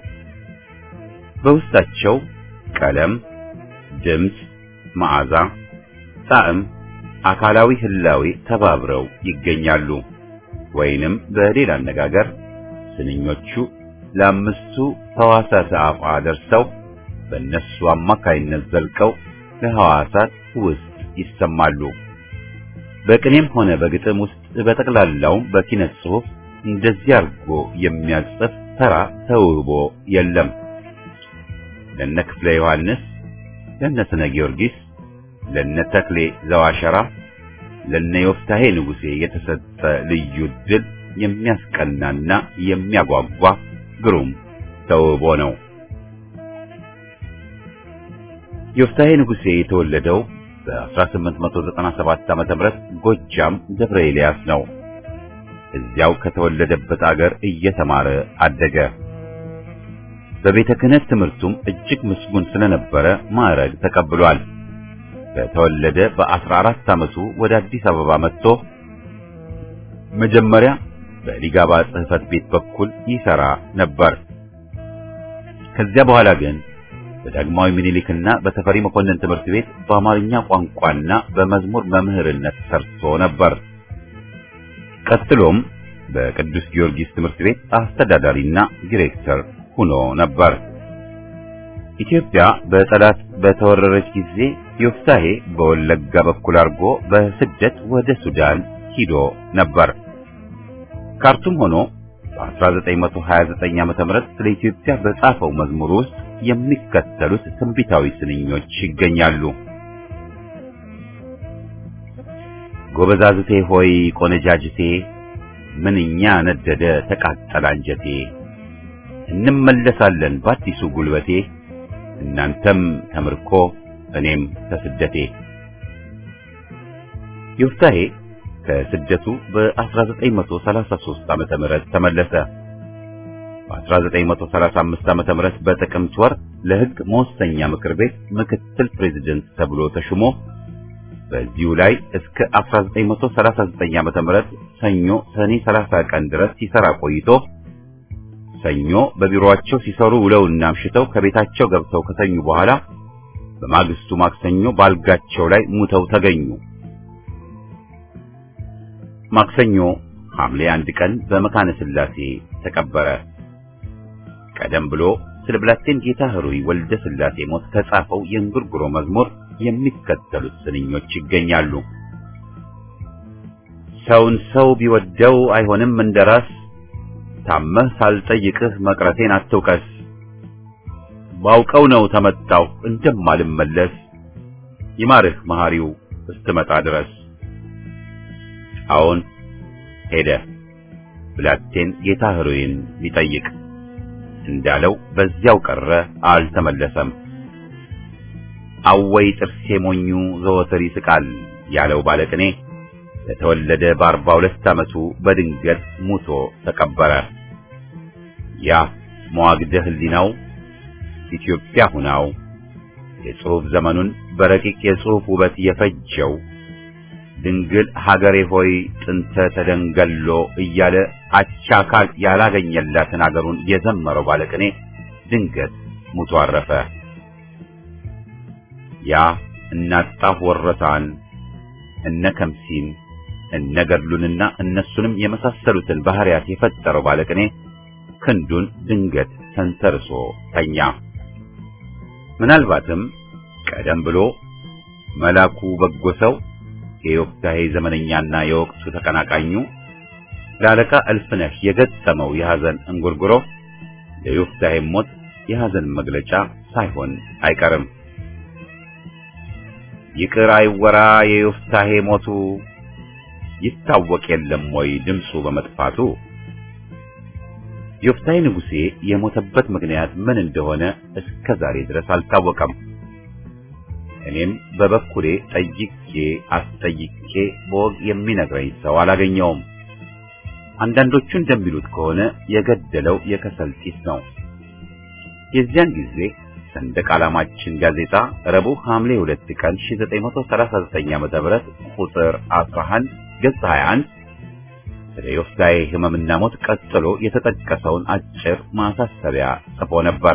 በውስጣቸው ቀለም፣ ድምፅ፣ መዓዛ፣ ጣዕም፣ አካላዊ ህላዌ ተባብረው ይገኛሉ። ወይንም በሌላ አነጋገር ስንኞቹ ለአምስቱ ሕዋሳት አፋ ደርሰው በእነሱ አማካይነት ዘልቀው ለሕዋሳት ውስጥ ይሰማሉ። በቅኔም ሆነ በግጥም ውስጥ በጠቅላላውም በኪነት ጽሑፍ እንደዚህ አድርጎ የሚያጽፍ ተራ ተውቦ የለም። ለነ ክፍለ ዮሐንስ፣ ለነ ስነ ጊዮርጊስ፣ ለነ ተክሌ ዘዋሸራ፣ ለነ ዮፍታሄ ንጉሴ የተሰጠ ልዩ ድል የሚያስቀናና የሚያጓጓ ግሩም ተውቦ ነው። ዮፍታሄ ንጉሴ የተወለደው በ1897 ዓመተ ምህረት ጎጃም ደብረ ኤልያስ ነው። እዚያው ከተወለደበት አገር እየተማረ አደገ። በቤተ ክህነት ትምህርቱም እጅግ ምስጉን ስለነበረ ማዕረግ ተቀብሏል። በተወለደ በ14 ዓመቱ ወደ አዲስ አበባ መጥቶ መጀመሪያ በሊጋባ ጽሕፈት ቤት በኩል ይሰራ ነበር። ከዚያ በኋላ ግን በዳግማዊ ምኒልክና በተፈሪ መኮንን ትምህርት ቤት በአማርኛ ቋንቋና በመዝሙር መምህርነት ሰርቶ ነበር። ቀጥሎም በቅዱስ ጊዮርጊስ ትምህርት ቤት አስተዳዳሪና ዲሬክተር ሆኖ ነበር። ኢትዮጵያ በጠላት በተወረረች ጊዜ ዮፍታሄ በወለጋ በኩል አድርጎ በስደት ወደ ሱዳን ሂዶ ነበር። ካርቱም ሆኖ በ1929 ዓ.ም ስለ ኢትዮጵያ በጻፈው መዝሙር ውስጥ የሚከተሉት ትንቢታዊ ስንኞች ይገኛሉ። ጎበዛዝቴ ሆይ ቆነጃጅቴ፣ ምንኛ ነደደ ተቃጠለ አንጀቴ፣ እንመለሳለን በአዲሱ ጉልበቴ፣ እናንተም ተምርኮ እኔም ከስደቴ። ዮፍታሄ ከስደቱ በ1933 ዓመተ ምህረት ተመለሰ። በ1935 ዓመተ ምህረት በጥቅምት ወር ለሕግ መወሰኛ ምክር ቤት ምክትል ፕሬዝደንት ተብሎ ተሹሞ በዚሁ ላይ እስከ 1939 ዓመተ ምህረት ሰኞ ሰኔ 30 ቀን ድረስ ሲሰራ ቆይቶ ሰኞ በቢሮአቸው ሲሰሩ ውለውና አምሽተው ከቤታቸው ገብተው ከተኙ በኋላ በማግስቱ ማክሰኞ ባልጋቸው ላይ ሙተው ተገኙ። ማክሰኞ ሐምሌ አንድ ቀን በመካነ ሥላሴ ተቀበረ። ቀደም ብሎ ስለ ብላቴን ጌታ ኅሩይ ወልደ ሥላሴ ሞት ከጻፈው የእንጉርጉሮ መዝሙር የሚከተሉት ስንኞች ይገኛሉ። ሰውን ሰው ቢወደው አይሆንም እንደራስ ታመህ ሳልጠይቅህ መቅረቴን አትውቀስ። ባውቀው ነው ተመጣሁ እንደማልመለስ ይማርህ መሐሪው እስትመጣ ድረስ። አዎን ሄደ ብላቴን ጌታ ኅሩይን ሊጠይቅ እንዳለው በዚያው ቀረ፣ አልተመለሰም። አወይ ጥርሴ ሞኙ ዘወትር ይስቃል ያለው ባለቅኔ ለተወለደ በአርባ ሁለት ዓመቱ በድንገት ሙቶ ተቀበረ። ያ መዋግደ ሕሊናው ኢትዮጵያ ሁናው የጽሑፍ ዘመኑን በረቂቅ የጽሑፍ ውበት የፈጀው ድንግል ሀገሬ ሆይ ጥንተ ተደንገሎ እያለ አቻካል ያላገኘላትን አገሩን የዘመረው ባለቅኔ ድንገት ሙቶ አረፈ። ያ እናጣፍ ወረታን እነ ከምሲን እነ ገድሉንና እነሱንም የመሳሰሉትን ባህሪያት የፈጠረው ባለቅኔ ክንዱን ድንገት ተንተርሶ ተኛ። ምናልባትም ቀደም ብሎ መላኩ በጎ ሰው የዮፍታሔ ዘመነኛና የወቅቱ ተቀናቃኙ ለአለቃ እልፍነህ የገጠመው የሐዘን እንጉርጉሮ ለዮፍታሔ ሞት የሐዘን መግለጫ ሳይሆን አይቀርም። ይቅር አይወራ የዮፍታሔ ሞቱ ይታወቅ የለም ወይ ድምፁ በመጥፋቱ። ዮፍታሔ ንጉሴ የሞተበት ምክንያት ምን እንደሆነ እስከ ዛሬ ድረስ አልታወቀም። እኔም በበኩሌ ጠይቄ አስጠይቄ በወግ የሚነግረኝ ሰው አላገኘውም። አንዳንዶቹ እንደሚሉት ከሆነ የገደለው የከሰል ጢስ ነው። የዚያን ጊዜ ሰንደቅ ዓላማችን ጋዜጣ ረቡዕ ሐምሌ 2 ቀን 1939 ዓ.ም ቁጥር 11 ገጽ 21 ስለ ዮፍታሔ ሕመምና ሞት ቀጥሎ የተጠቀሰውን አጭር ማሳሰቢያ ጽፎ ነበር።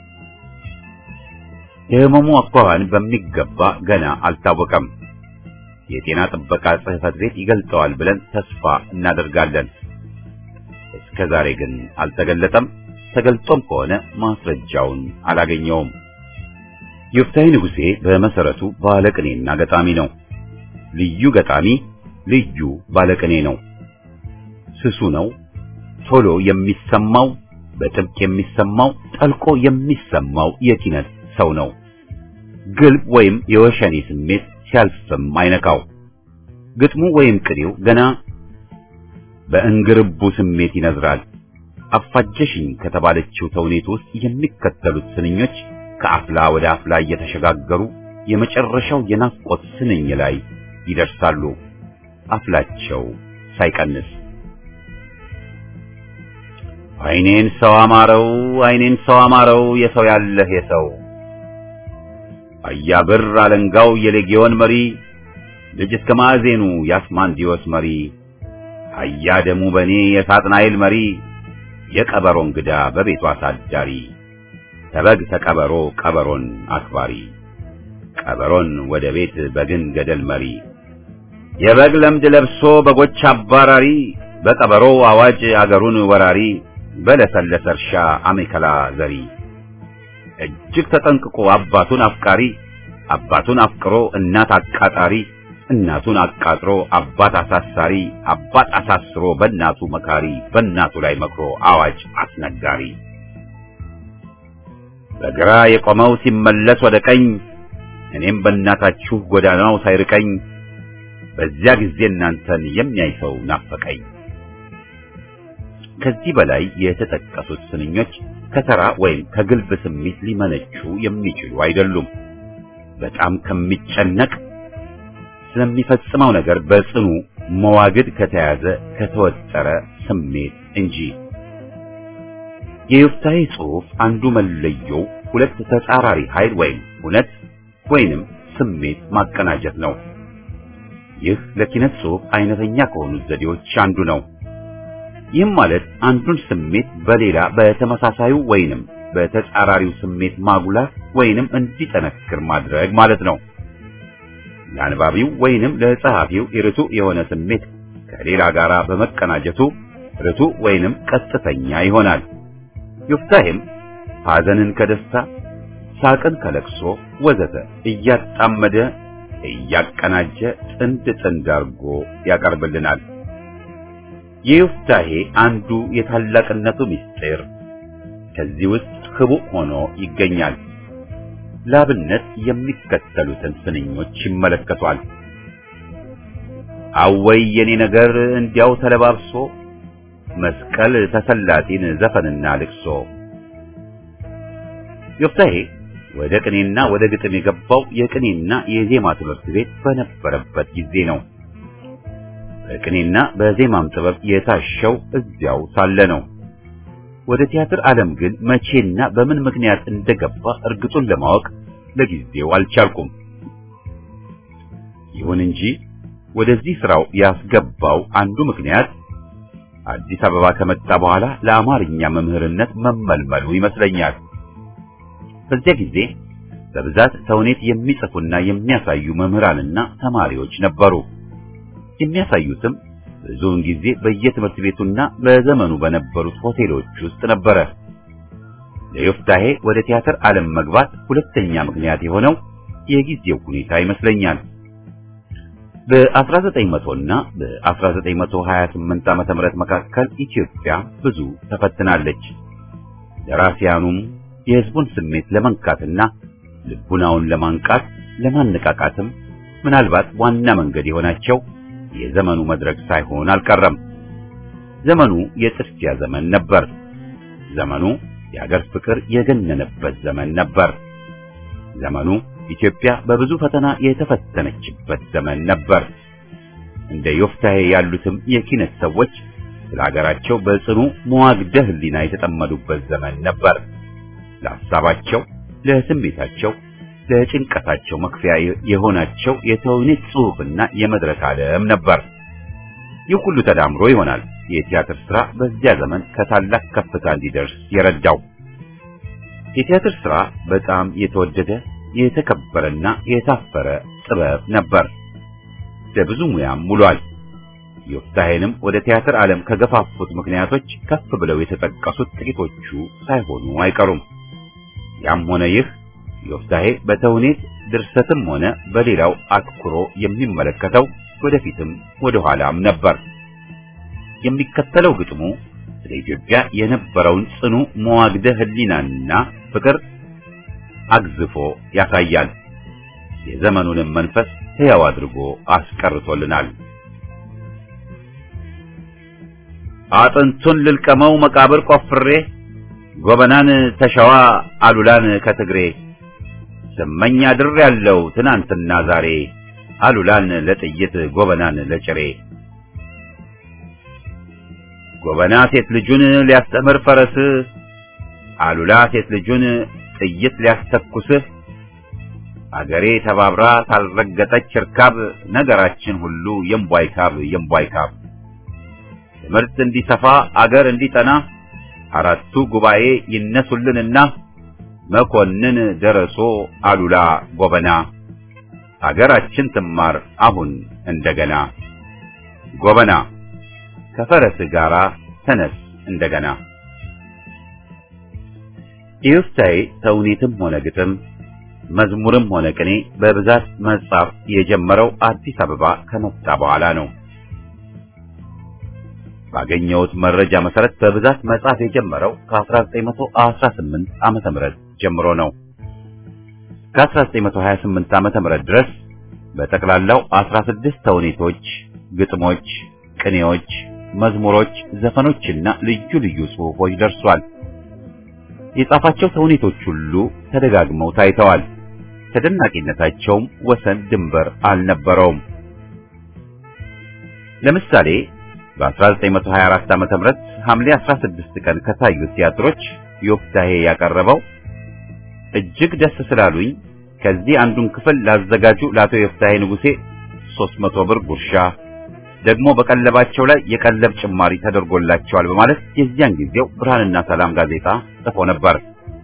የሕመሙ አኳኋን በሚገባ ገና አልታወቀም። የጤና ጥበቃ ጽሕፈት ቤት ይገልጠዋል ብለን ተስፋ እናደርጋለን። እስከ ዛሬ ግን አልተገለጠም። ተገልጦም ከሆነ ማስረጃውን አላገኘውም። ዮፍታሔ ንጉሴ በመሰረቱ ባለቅኔና ገጣሚ ነው። ልዩ ገጣሚ፣ ልዩ ባለቅኔ ነው። ስሱ ነው። ቶሎ የሚሰማው በጥብቅ የሚሰማው ጠልቆ የሚሰማው የኪነት ሰው ነው። ግልብ ወይም የወሸኔ ስሜት ሲያልፍም አይነካው። ግጥሙ ወይም ቅኔው ገና በእንግርቡ ስሜት ይነዝራል። አፋጀሽኝ ከተባለችው ተውኔት ውስጥ የሚከተሉት ስንኞች ከአፍላ ወደ አፍላ እየተሸጋገሩ የመጨረሻው የናፍቆት ስንኝ ላይ ይደርሳሉ። አፍላቸው ሳይቀንስ አይኔን ሰው አማረው አይኔን ሰው አማረው የሰው ያለህ የሰው አያብር አለንጋው የሌጊዮን መሪ ልጅ እስከ ማዕዜኑ የአስማንዲዮስ መሪ አያ ደሙ በኔ የሳጥናኤል መሪ የቀበሮ እንግዳ በቤቱ አሳዳሪ ተበግ ተቀበሮ ቀበሮን አክባሪ ቀበሮን ወደ ቤት በግን ገደል መሪ የበግ ለምድ ለብሶ በጎች አባራሪ በቀበሮ አዋጅ አገሩን ወራሪ በለሰለሰ እርሻ አሜከላ ዘሪ እጅግ ተጠንቅቆ አባቱን አፍቃሪ አባቱን አፍቅሮ እናት አቃጣሪ እናቱን አቃጥሮ አባት አሳሳሪ አባት አሳስሮ በእናቱ መካሪ በእናቱ ላይ መክሮ አዋጅ አስነጋሪ በግራ የቆመው ሲመለስ ወደ ቀኝ እኔም በእናታችሁ ጎዳናው ሳይርቀኝ በዚያ ጊዜ እናንተን የሚያይ ሰው ናፈቀኝ። ከዚህ በላይ የተጠቀሱት ስንኞች ከተራ ወይም ከግልብ ስሜት ሊመነጩ የሚችሉ አይደሉም። በጣም ከሚጨነቅ ስለሚፈጽመው ነገር በጽኑ መዋግድ ከተያዘ ከተወጠረ ስሜት እንጂ። የዮፍታሔ ጽሑፍ አንዱ መለየው ሁለት ተጻራሪ ኃይል ወይም እውነት ወይንም ስሜት ማቀናጀት ነው። ይህ ለኪነት ጽሑፍ አይነተኛ ከሆኑት ዘዴዎች አንዱ ነው። ይህም ማለት አንዱን ስሜት በሌላ በተመሳሳዩ ወይንም በተጻራሪው ስሜት ማጉላት ወይንም እንዲጠነክር ማድረግ ማለት ነው። ለአንባቢው ወይንም ለጸሐፊው ርቱዕ የሆነ ስሜት ከሌላ ጋር በመቀናጀቱ ርቱዕ ወይንም ቀጥተኛ ይሆናል። ዮፍታሔም ሐዘንን ከደስታ፣ ሳቅን ከለቅሶ ወዘተ እያጣመደ እያቀናጀ ጥንድ ጥንድ አድርጎ ያቀርብልናል። የዮፍታሔ አንዱ የታላቅነቱ ምስጢር ከዚህ ውስጥ ህቡዕ ሆኖ ይገኛል። ላብነት የሚከተሉትን ስንኞች ይመለከቷል። አወይ የኔ ነገር እንዲያው ተለባብሶ መስቀል ተሰላጢን ዘፈንና ልቅሶ። ዮፍታሔ ወደ ቅኔና ወደ ግጥም የገባው የቅኔና የዜማ ትምህርት ቤት በነበረበት ጊዜ ነው። በቅኔና በዜማም ጥበብ የታሸው እዚያው ሳለ ነው። ወደ ቲያትር ዓለም ግን መቼና በምን ምክንያት እንደገባ እርግጡን ለማወቅ ለጊዜው አልቻልኩም። ይሁን እንጂ ወደዚህ ስራው ያስገባው አንዱ ምክንያት አዲስ አበባ ከመጣ በኋላ ለአማርኛ መምህርነት መመልመሉ ይመስለኛል። በዚያ ጊዜ በብዛት ተውኔት የሚጽፉና የሚያሳዩ መምህራንና ተማሪዎች ነበሩ። የሚያሳዩትም ብዙውን ጊዜ በየትምህርት ቤቱና በዘመኑ በነበሩት ሆቴሎች ውስጥ ነበረ። ለዮፍታሔ ወደ ቲያትር ዓለም መግባት ሁለተኛ ምክንያት የሆነው የጊዜው ሁኔታ ይመስለኛል። በ1900 እና በ1928 ዓመተ ምህረት መካከል ኢትዮጵያ ብዙ ተፈትናለች። ደራሲያኑም የሕዝቡን ስሜት ለመንካትና ልቡናውን ለማንቃት ለማነቃቃትም ምናልባት ዋና መንገድ የሆናቸው የዘመኑ መድረክ ሳይሆን አልቀረም። ዘመኑ የጥድፊያ ዘመን ነበር። ዘመኑ የአገር ፍቅር የገነነበት ዘመን ነበር። ዘመኑ ኢትዮጵያ በብዙ ፈተና የተፈተነችበት ዘመን ነበር። እንደ ዮፍታሔ ያሉትም የኪነት ሰዎች ስለ ሀገራቸው በጽኑ መዋግደ ሕሊና የተጠመዱበት ዘመን ነበር። ለሐሳባቸው፣ ለስሜታቸው፣ ለጭንቀታቸው መክፈያ የሆናቸው የተውኔት ጽሑፍና የመድረክ ዓለም ነበር። ይህ ሁሉ ተዳምሮ ይሆናል የቲያትር ሥራ በዚያ ዘመን ከታላቅ ከፍታ እንዲደርስ የረዳው። የቲያትር ሥራ በጣም የተወደደ የተከበረና የታፈረ ጥበብ ነበር። ለብዙ ሙያም ውሏል። ዮፍታሔንም ወደ ቲያትር ዓለም ከገፋፉት ምክንያቶች ከፍ ብለው የተጠቀሱት ጥቂቶቹ ሳይሆኑ አይቀሩም። ያም ሆነ ይህ ዮፍታሔ በተውኔት ድርሰትም ሆነ በሌላው አትኩሮ የሚመለከተው ወደፊትም ወደ ኋላም ነበር። የሚከተለው ግጥሙ ስለ ኢትዮጵያ የነበረውን ጽኑ መዋግደ ሕሊናና ፍቅር አግዝፎ ያሳያል። የዘመኑንም መንፈስ ሕያው አድርጎ አስቀርቶልናል። አጥንቱን ልልቀመው መቃብር ቆፍሬ ጎበናን ተሸዋ አሉላን ከትግሬ ስመኝ አድር ያለው ትናንትና ዛሬ አሉላን ለጥይት ጎበናን ለጭሬ ጎበና ሴት ልጁን ሊያስተምር ፈረስ አሉላ ሴት ልጁን ጥይት ሊያስተኩስህ አገሬ ተባብራ ታልረገጠች እርካብ ነገራችን ሁሉ የምቧይ ካብ የምቧይ ካብ ትምህርት እንዲሰፋ አገር እንዲጠና አራቱ ጉባኤ ይነሱልንና መኮንን ደረሶ አሉላ ጎበና አገራችን ትማር አሁን እንደገና ጎበና ከፈረስ ጋራ ተነስ እንደገና። ዮፍታሔ ተውኔትም ሆነ ግጥም መዝሙርም ሆነ ቅኔ በብዛት መጻፍ የጀመረው አዲስ አበባ ከመጣ በኋላ ነው። ባገኘሁት መረጃ መሰረት በብዛት መጻፍ የጀመረው ከ1918 ዓመተ ምህረት ጀምሮ ነው። ከ1928 ዓመተ ምህረት ድረስ በጠቅላላው 16 ተውኔቶች፣ ግጥሞች፣ ቅኔዎች፣ መዝሙሮች፣ ዘፈኖችና ልዩ ልዩ ጽሑፎች ደርሷል። የጻፋቸው ተውኔቶች ሁሉ ተደጋግመው ታይተዋል። ተደናቂነታቸውም ወሰን ድንበር አልነበረውም። ለምሳሌ በ1924 ዓመተ ምህረት ሐምሌ 16 ቀን ከታዩት ቲያትሮች ዮፍታሔ ያቀረበው እጅግ ደስ ስላሉኝ ከዚህ አንዱን ክፍል ላዘጋጁ ለአቶ ዮፍታሔ ንጉሴ 300 ብር ጉርሻ ደግሞ በቀለባቸው ላይ የቀለብ ጭማሪ ተደርጎላቸዋል በማለት የዚያን ጊዜው ብርሃንና ሰላም ጋዜጣ ጽፎ ነበር።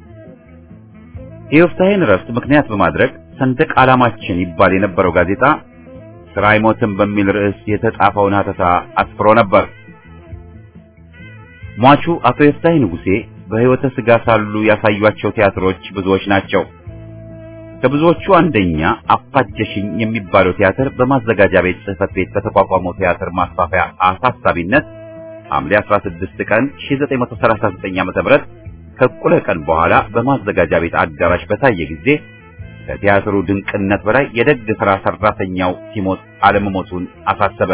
የዮፍታሔን ረፍት ምክንያት በማድረግ ሰንደቅ ዓላማችን ይባል የነበረው ጋዜጣ ስራ አይሞትም በሚል ርዕስ የተጻፈውን ሀተታ አስፍሮ ነበር። ሟቹ አቶ ዮፍታሔ ንጉሴ በሕይወተ ሥጋ ሳሉ ያሳዩአቸው ቲያትሮች ብዙዎች ናቸው። ከብዙዎቹ አንደኛ አፋጀሽኝ የሚባለው ቲያትር በማዘጋጃ ቤት ጽሕፈት ቤት በተቋቋመው ቲያትር ማስፋፊያ አሳሳቢነት ሐምሌ 16 ቀን 1939 ዓ.ም ከእኩለ ቀን በኋላ በማዘጋጃ ቤት አዳራሽ በታየ ጊዜ ከቲያትሩ ድንቅነት በላይ የደግ ሥራ ሠራተኛው ሲሞት አለመሞቱን አሳሰበ።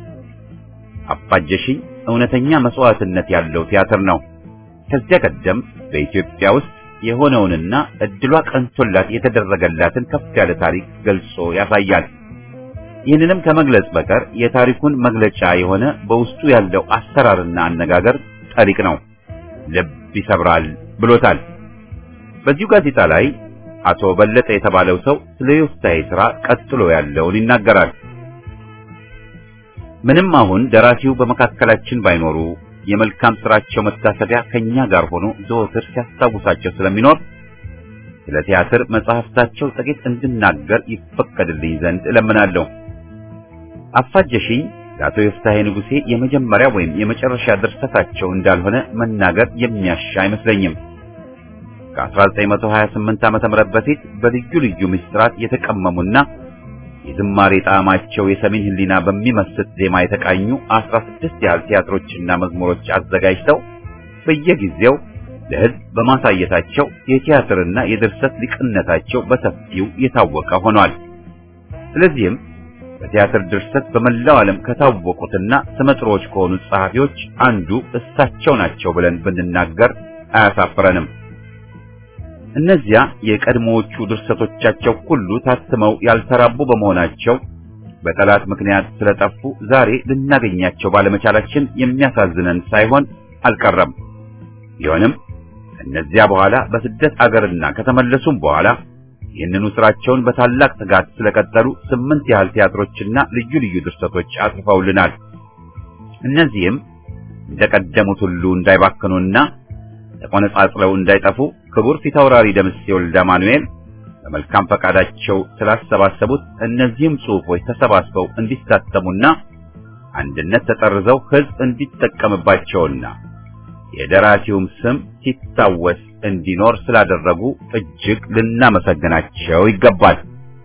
አፋጀሽኝ እውነተኛ መስዋዕትነት ያለው ቲያትር ነው። ከዚያ ቀደም በኢትዮጵያ ውስጥ የሆነውንና እድሏ ቀንቶላት የተደረገላትን ከፍ ያለ ታሪክ ገልጾ ያሳያል። ይህንንም ከመግለጽ በቀር የታሪኩን መግለጫ የሆነ በውስጡ ያለው አሰራርና አነጋገር ጠሪቅ ነው፣ ልብ ይሰብራል ብሎታል። በዚሁ ጋዜጣ ላይ አቶ በለጠ የተባለው ሰው ስለ ዮፍታሔ ሥራ ቀጥሎ ያለውን ይናገራል። ምንም አሁን ደራሲው በመካከላችን ባይኖሩ የመልካም ስራቸው መታሰቢያ ከኛ ጋር ሆኖ ዘወትር ሲያስታውሳቸው ስለሚኖር ስለ ቲያትር መጽሐፍታቸው ጥቂት እንድናገር ይፈቀድልኝ ዘንድ እለምናለሁ። አፋጀሽኝ ለአቶ ዮፍታሔ ንጉሴ የመጀመሪያ ወይም የመጨረሻ ድርሰታቸው እንዳልሆነ መናገር የሚያሻ አይመስለኝም። ከ1928 ዓመተ ምህረት በፊት በልዩ ልዩ ምስጢራት የተቀመሙና የዝማሬ ጣዕማቸው የሰሜን ሕሊና በሚመስጥ ዜማ የተቃኙ 16 ያህል ቲያትሮችና መዝሙሮች አዘጋጅተው በየጊዜው ለሕዝብ በማሳየታቸው የቲያትርና የድርሰት ሊቅነታቸው በሰፊው የታወቀ ሆኗል። ስለዚህም በቲያትር ድርሰት በመላው ዓለም ከታወቁትና ስመጥሮች ከሆኑት ጸሐፊዎች አንዱ እሳቸው ናቸው ብለን ብንናገር አያሳፍረንም። እነዚያ የቀድሞዎቹ ድርሰቶቻቸው ሁሉ ታትመው ያልተራቡ በመሆናቸው በጠላት ምክንያት ስለጠፉ ዛሬ ልናገኛቸው ባለመቻላችን የሚያሳዝነን ሳይሆን አልቀረም። ቢሆንም ከእነዚያ በኋላ በስደት አገርና ከተመለሱም በኋላ ይህንኑ ስራቸውን በታላቅ ትጋት ስለቀጠሉ ስምንት ያህል ቲያትሮችና ልዩ ልዩ ድርሰቶች አጽፈውልናል። እነዚህም እንደቀደሙት ሁሉ እንዳይባክኑና ተቆነጻጽለው እንዳይጠፉ ክቡር ፊታውራሪ ደምሴ ወልደ ማኑኤል በመልካም ፈቃዳቸው ስላሰባሰቡት እነዚህም ጽሑፎች ተሰባስበው እንዲታተሙና አንድነት ተጠርዘው ሕዝብ እንዲጠቀምባቸውና የደራሲውም ስም ሲታወስ እንዲኖር ስላደረጉ እጅግ ልናመሰግናቸው ይገባል።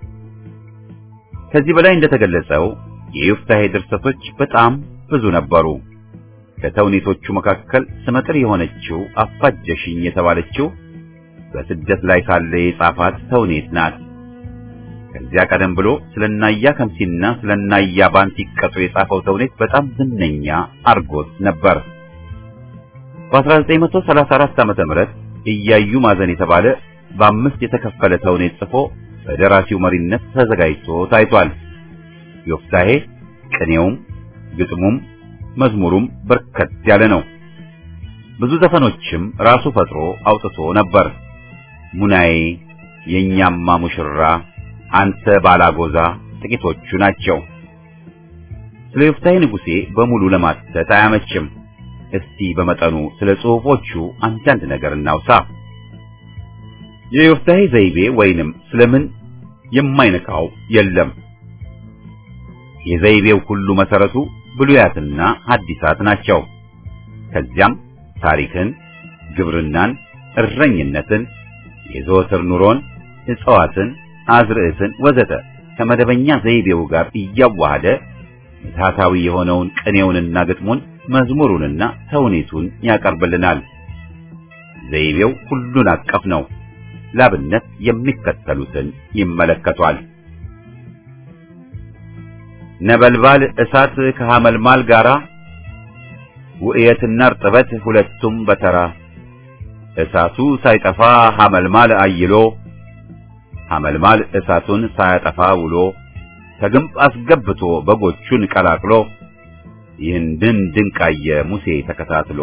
ከዚህ በላይ እንደተገለጸው የዮፍታሔ ድርሰቶች በጣም ብዙ ነበሩ። ከተውኔቶቹ መካከል ስመጥር የሆነችው አፋጀሽኝ የተባለችው በስደት ላይ ሳለ የጻፋት ተውኔት ናት። ከዚያ ቀደም ብሎ ስለናያ ከምሲና ስለናያ ባንቲ ቀጡ የጻፈው ተውኔት በጣም ዝነኛ አርጎት ነበር። በ1934 ዓመተ ምህረት እያዩ ማዘን የተባለ በአምስት የተከፈለ ተውኔት ጽፎ በደራሲው መሪነት ተዘጋጅቶ ታይቷል። ዮፍታሔ ቅኔውም ግጥሙም መዝሙሩም በርከት ያለ ነው። ብዙ ዘፈኖችም ራሱ ፈጥሮ አውጥቶ ነበር። ሙናዬ፣ የኛማ ሙሽራ፣ አንተ ባላጎዛ ጥቂቶቹ ናቸው። ስለ ዮፍታሔ ንጉሴ በሙሉ ለማተት አያመችም። እስቲ በመጠኑ ስለ ጽሑፎቹ አንዳንድ ነገር እናውሳ። የዮፍታሔ ዘይቤ ወይንም ስለምን የማይነካው የለም። የዘይቤው ሁሉ መሰረቱ ብሉያትና ሐዲሳት ናቸው። ከዚያም ታሪክን፣ ግብርናን፣ እረኝነትን፣ የዘወትር ኑሮን፣ እጽዋትን፣ አዝርዕትን ወዘተ ከመደበኛ ዘይቤው ጋር እያዋሃደ ምትሃታዊ የሆነውን ቅኔውንና ግጥሙን መዝሙሩንና ተውኔቱን ያቀርብልናል። ዘይቤው ሁሉን አቀፍ ነው። ላብነት የሚከተሉትን ይመለከቷል። ነበልባል እሳት ከሐመልማል ጋራ ውእየትና እርጥበት ሁለቱም በተራ እሳቱ ሳይጠፋ ሐመልማል አይሎ ሐመልማል እሳቱን ሳያጠፋ ውሎ ከግንብ አስገብቶ በጎቹን ቀላቅሎ ይህንን ድንቃየ ሙሴ ተከታትሎ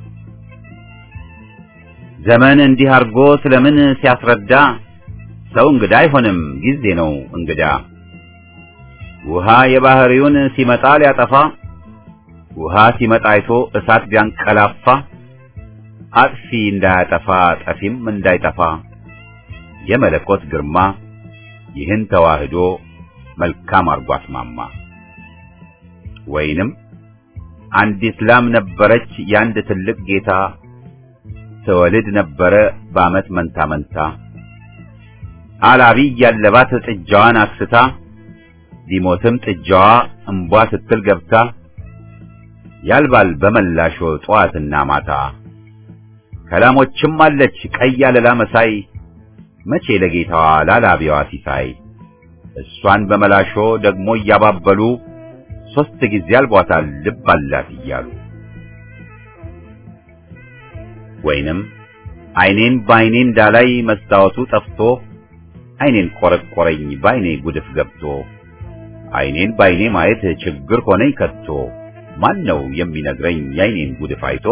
ዘመን እንዲህ አርጎ ስለምን ሲያስረዳ ሰው እንግዳ አይሆንም ጊዜ ነው እንግዳ ውሃ የባህሪውን ሲመጣ ሊያጠፋ ውሃ ሲመጣ አይቶ እሳት ቢያንቀላፋ አጥፊ እንዳያጠፋ ጠፊም እንዳይጠፋ የመለኮት ግርማ ይህን ተዋህዶ መልካም አርጎ አስማማ። ወይንም አንዲት ላም ነበረች የአንድ ትልቅ ጌታ ትወልድ ነበረ በዓመት መንታ መንታ አላቢ ያለባት ጥጃዋን አክስታ ቢሞትም ጥጃዋ እምቧ ስትል ገብታ ያልባል በመላሾ ጠዋትና ማታ ከላሞችም አለች ቀይ አለላ መሳይ መቼ ለጌታዋ ላላቢዋ ሲሳይ እሷን በመላሾ ደግሞ እያባበሉ ሶስት ጊዜ አልቧታል ልብ አላት እያሉ ወይንም አይኔን በአይኔ እንዳላይ መስታወቱ ጠፍቶ አይኔን ቆረቆረኝ በአይኔ ጉድፍ ገብቶ አይኔን በአይኔ ማየት ችግር ሆነኝ ከቶ ማን ነው የሚነግረኝ የአይኔን ጉድፍ አይቶ?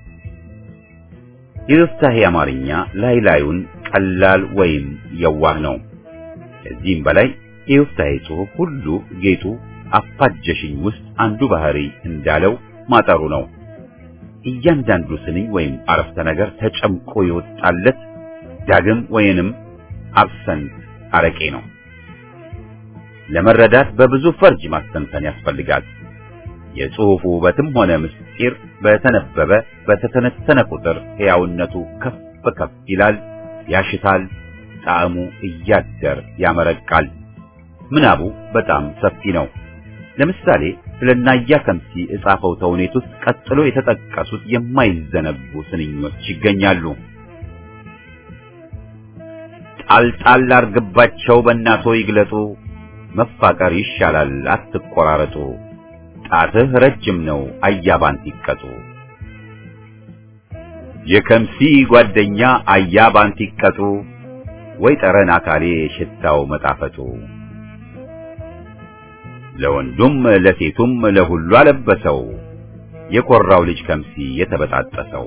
የዮፍታሔ አማርኛ ላይ ላዩን ቀላል ወይም የዋህ ነው። ከዚህም በላይ የዮፍታሔ ጽሑፍ ሁሉ ጌጡ አፋጀሽኝ ውስጥ አንዱ ባህሪ እንዳለው ማጠሩ ነው። እያንዳንዱ ስንኝ ወይም አረፍተ ነገር ተጨምቆ የወጣለት ዳግም ወይንም አብሰንት አረቄ ነው። ለመረዳት በብዙ ፈርጅ ማስተንተን ያስፈልጋል። የጽሑፉ ውበትም ሆነ ምስጢር በተነበበ በተተነተነ ቁጥር ሕያውነቱ ከፍ ከፍ ይላል፣ ያሽታል፣ ጣዕሙ እያደር ያመረቃል። ምናቡ በጣም ሰፊ ነው። ለምሳሌ ስለ ናያ ከምሲ እጻፈው ተውኔት ውስጥ ቀጥሎ የተጠቀሱት የማይዘነጉ ስንኞች ይገኛሉ። ጣልጣል አርግባቸው በእናቶ ይግለጡ፣ መፋቀር ይሻላል አትቆራረጡ፣ ጣትህ ረጅም ነው አያባንት ይቀጡ። የከምሲ ጓደኛ አያባንት ይቀጡ፣ ወይ ጠረን አካሌ ሽታው መጣፈጡ። ለወንዱም ለሴቱም ለሁሉ አለበሰው፣ የኮራው ልጅ ከምሲ የተበጣጠሰው።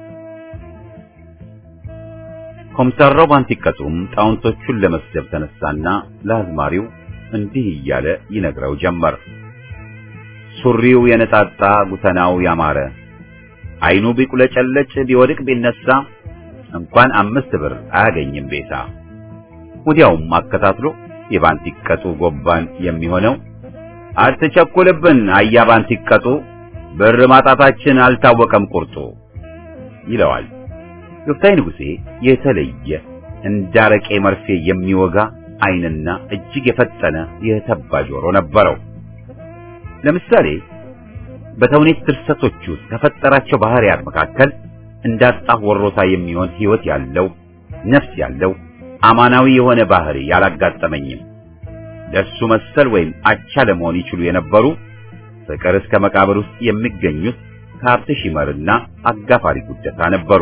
ኮምሳራው ባንቲቀጡም ጣውንቶቹን ለመስደብ ተነሳና ለአዝማሪው እንዲህ እያለ ይነግረው ጀመር። ሱሪው የነጣጣ ጉተናው ያማረ አይኑ ቢቁለጨለጭ ቢወድቅ ቢነሳ እንኳን አምስት ብር አያገኝም ቤታ። ወዲያውም አከታትሎ የባንቲቀጡ ጎባን የሚሆነው አትቸኩልብን አያ ባንቲቀጡ ብር ማጣታችን አልታወቀም ቁርጡ ይለዋል። ዮፍታይ ንጉሴ የተለየ እንዳረቄ መርፌ የሚወጋ ዓይንና እጅግ የፈጠነ የተባ ጆሮ ነበረው። ለምሳሌ በተውኔት ድርሰቶች ውስጥ ከፈጠራቸው ባህሪያት መካከል እንዳጣህ ወሮታ የሚሆን ሕይወት ያለው ነፍስ ያለው አማናዊ የሆነ ባህሪ ያላጋጠመኝም። ለሱ መሰል ወይም አቻ ለመሆን ይችሉ የነበሩ ፍቅር እስከ መቃብር ውስጥ የሚገኙት ከሀብት ሺመርና አጋፋሪ ጉደታ ነበሩ።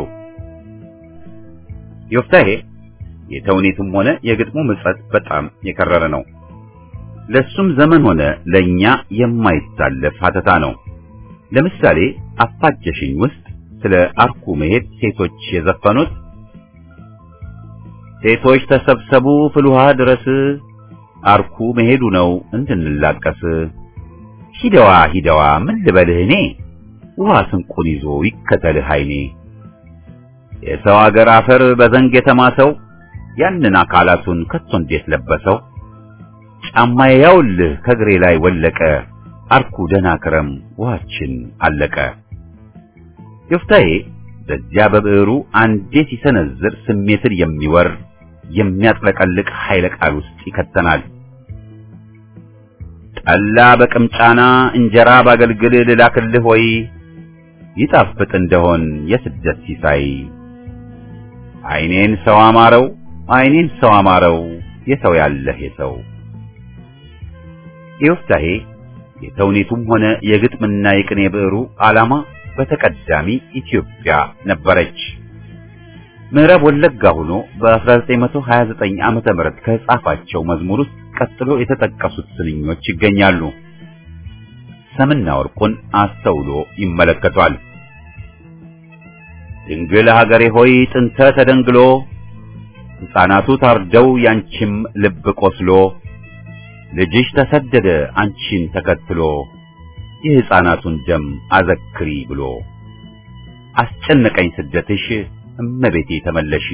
ዮፍታሔ የተውኔቱም ሆነ የግጥሙ ምጸት በጣም የከረረ ነው። ለሱም ዘመን ሆነ ለኛ የማይታለፍ ሀተታ ነው። ለምሳሌ አፋጀሽኝ ውስጥ ስለ አርኩ መሄድ ሴቶች የዘፈኑት ሴቶች ተሰብሰቡ ፍልውሃ ድረስ አርኩ መሄዱ ነው እንድንላቀስ ሂደዋ ሂደዋ ምን ልበልህ እኔ ውሃ ስንቁን ይዞ ይከተልህ አይኔ የሰው አገር አፈር በዘንግ የተማሰው ያንን አካላቱን ከቶ እንዴት ለበሰው ጫማዬ ያውልህ ከእግሬ ላይ ወለቀ አርኩ ደህና ክረም ውሃችን አለቀ። ዮፍታሔ በዚያ በብዕሩ አንዴ ሲሰነዝር ስሜትን የሚወር የሚያጥለቀልቅ ኃይለ ቃል ውስጥ ይከተናል። ጠላ በቅምጫና እንጀራ ባገልግል ልላክልህ ወይ ይጣፍጥ እንደሆን የስደት ሲሳይ አይኔን ሰው አማረው አይኔን ሰው አማረው የሰው ያለህ የሰው ዮፍታሔ የተውኔቱም ሆነ የግጥምና የቅኔ ብዕሩ ዓላማ በተቀዳሚ ኢትዮጵያ ነበረች። ምዕራብ ወለጋ ሆኖ በ1929 ዓመተ ምህረት ከጻፋቸው መዝሙር ውስጥ ቀጥሎ የተጠቀሱት ስንኞች ይገኛሉ። ሰምና ወርቁን አስተውሎ ይመለከቷል። ድንግል ሀገሬ ሆይ ጥንተ ተደንግሎ ሕፃናቱ ታርደው ያንቺም ልብ ቆስሎ ልጅሽ ተሰደደ አንቺን ተከትሎ የሕፃናቱን ደም አዘክሪ ብሎ አስጨነቀኝ ስደትሽ እመቤቴ ተመለሺ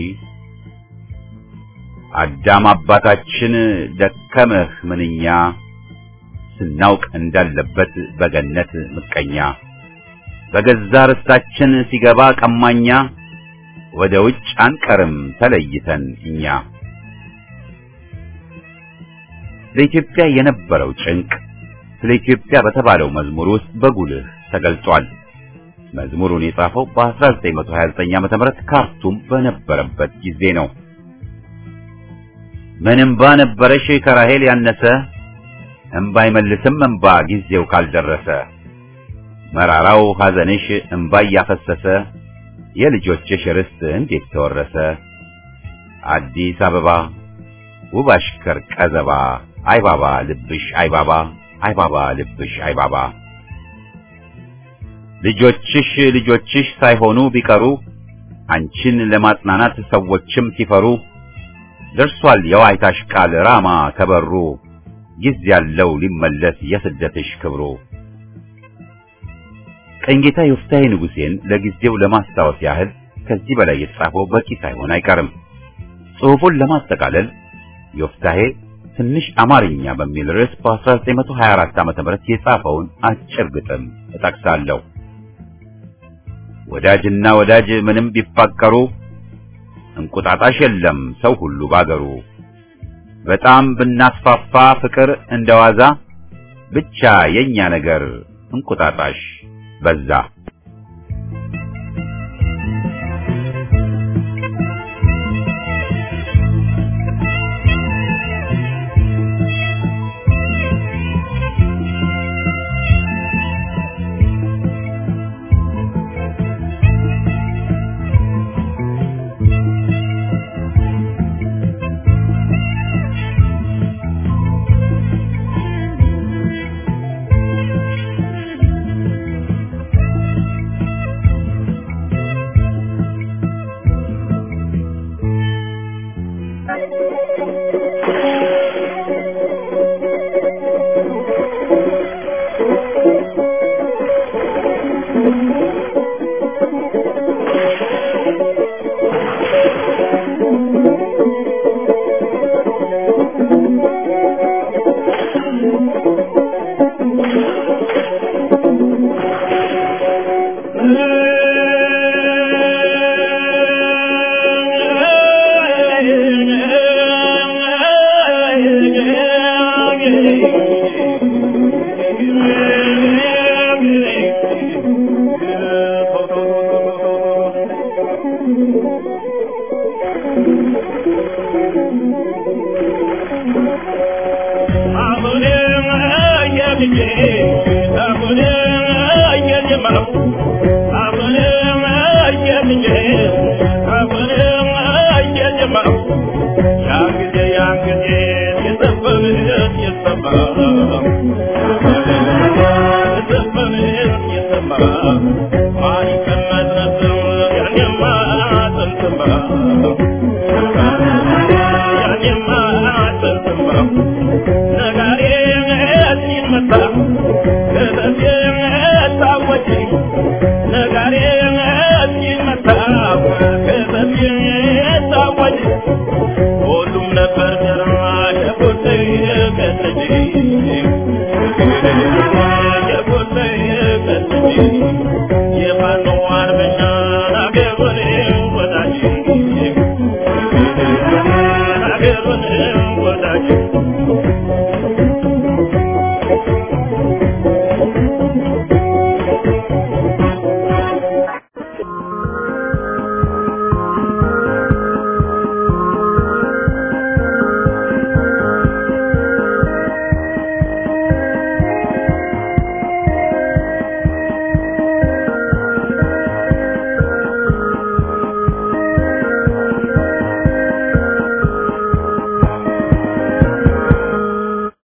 አዳም አባታችን ደከመህ ምንኛ ስናውቅ እንዳለበት በገነት ምቀኛ በገዛ ርስታችን ሲገባ ቀማኛ ወደ ውጭ አንቀርም ተለይተን እኛ ለኢትዮጵያ የነበረው ጭንቅ ስለ ኢትዮጵያ በተባለው መዝሙር ውስጥ በጉልህ ተገልጿል። መዝሙሩን የጻፈው በ1929 ዓመተ ምህረት ካርቱም በነበረበት ጊዜ ነው። ምን እምባ ነበረሽ ከራሄል ያነሰ እምባ አይመልስም እምባ ጊዜው ካልደረሰ መራራው ሐዘንሽ እምባ እያፈሰሰ የልጆችሽ ርስት እንዴት ተወረሰ አዲስ አበባ ውብ አሽከር ቀዘባ አይባባ ልብሽ አይባባ አይባባ ልብሽ አይባባ ልጆችሽ ልጆችሽ ሳይሆኑ ቢቀሩ አንቺን ለማጽናናት ሰዎችም ሲፈሩ ደርሷል የዋይታሽ ቃል ራማ ከበሩ ጊዜ ያለው ሊመለስ የስደትሽ ክብሩ። ቀኝጌታ ዮፍታሔ ንጉሴን ለጊዜው ለማስታወስ ያህል ከዚህ በላይ የተጻፈው በቂ ሳይሆን አይቀርም። ጽሑፉን ለማጠቃለል ዮፍታሔ ትንሽ አማርኛ በሚል ርዕስ በ1924 ዓ.ም የጻፈውን አጭር ግጥም እጠቅሳለሁ። ወዳጅና ወዳጅ ምንም ቢፋቀሩ እንቁጣጣሽ የለም ሰው ሁሉ ባገሩ። በጣም ብናስፋፋ ፍቅር እንደዋዛ ብቻ የኛ ነገር እንቁጣጣሽ በዛ። Thank you.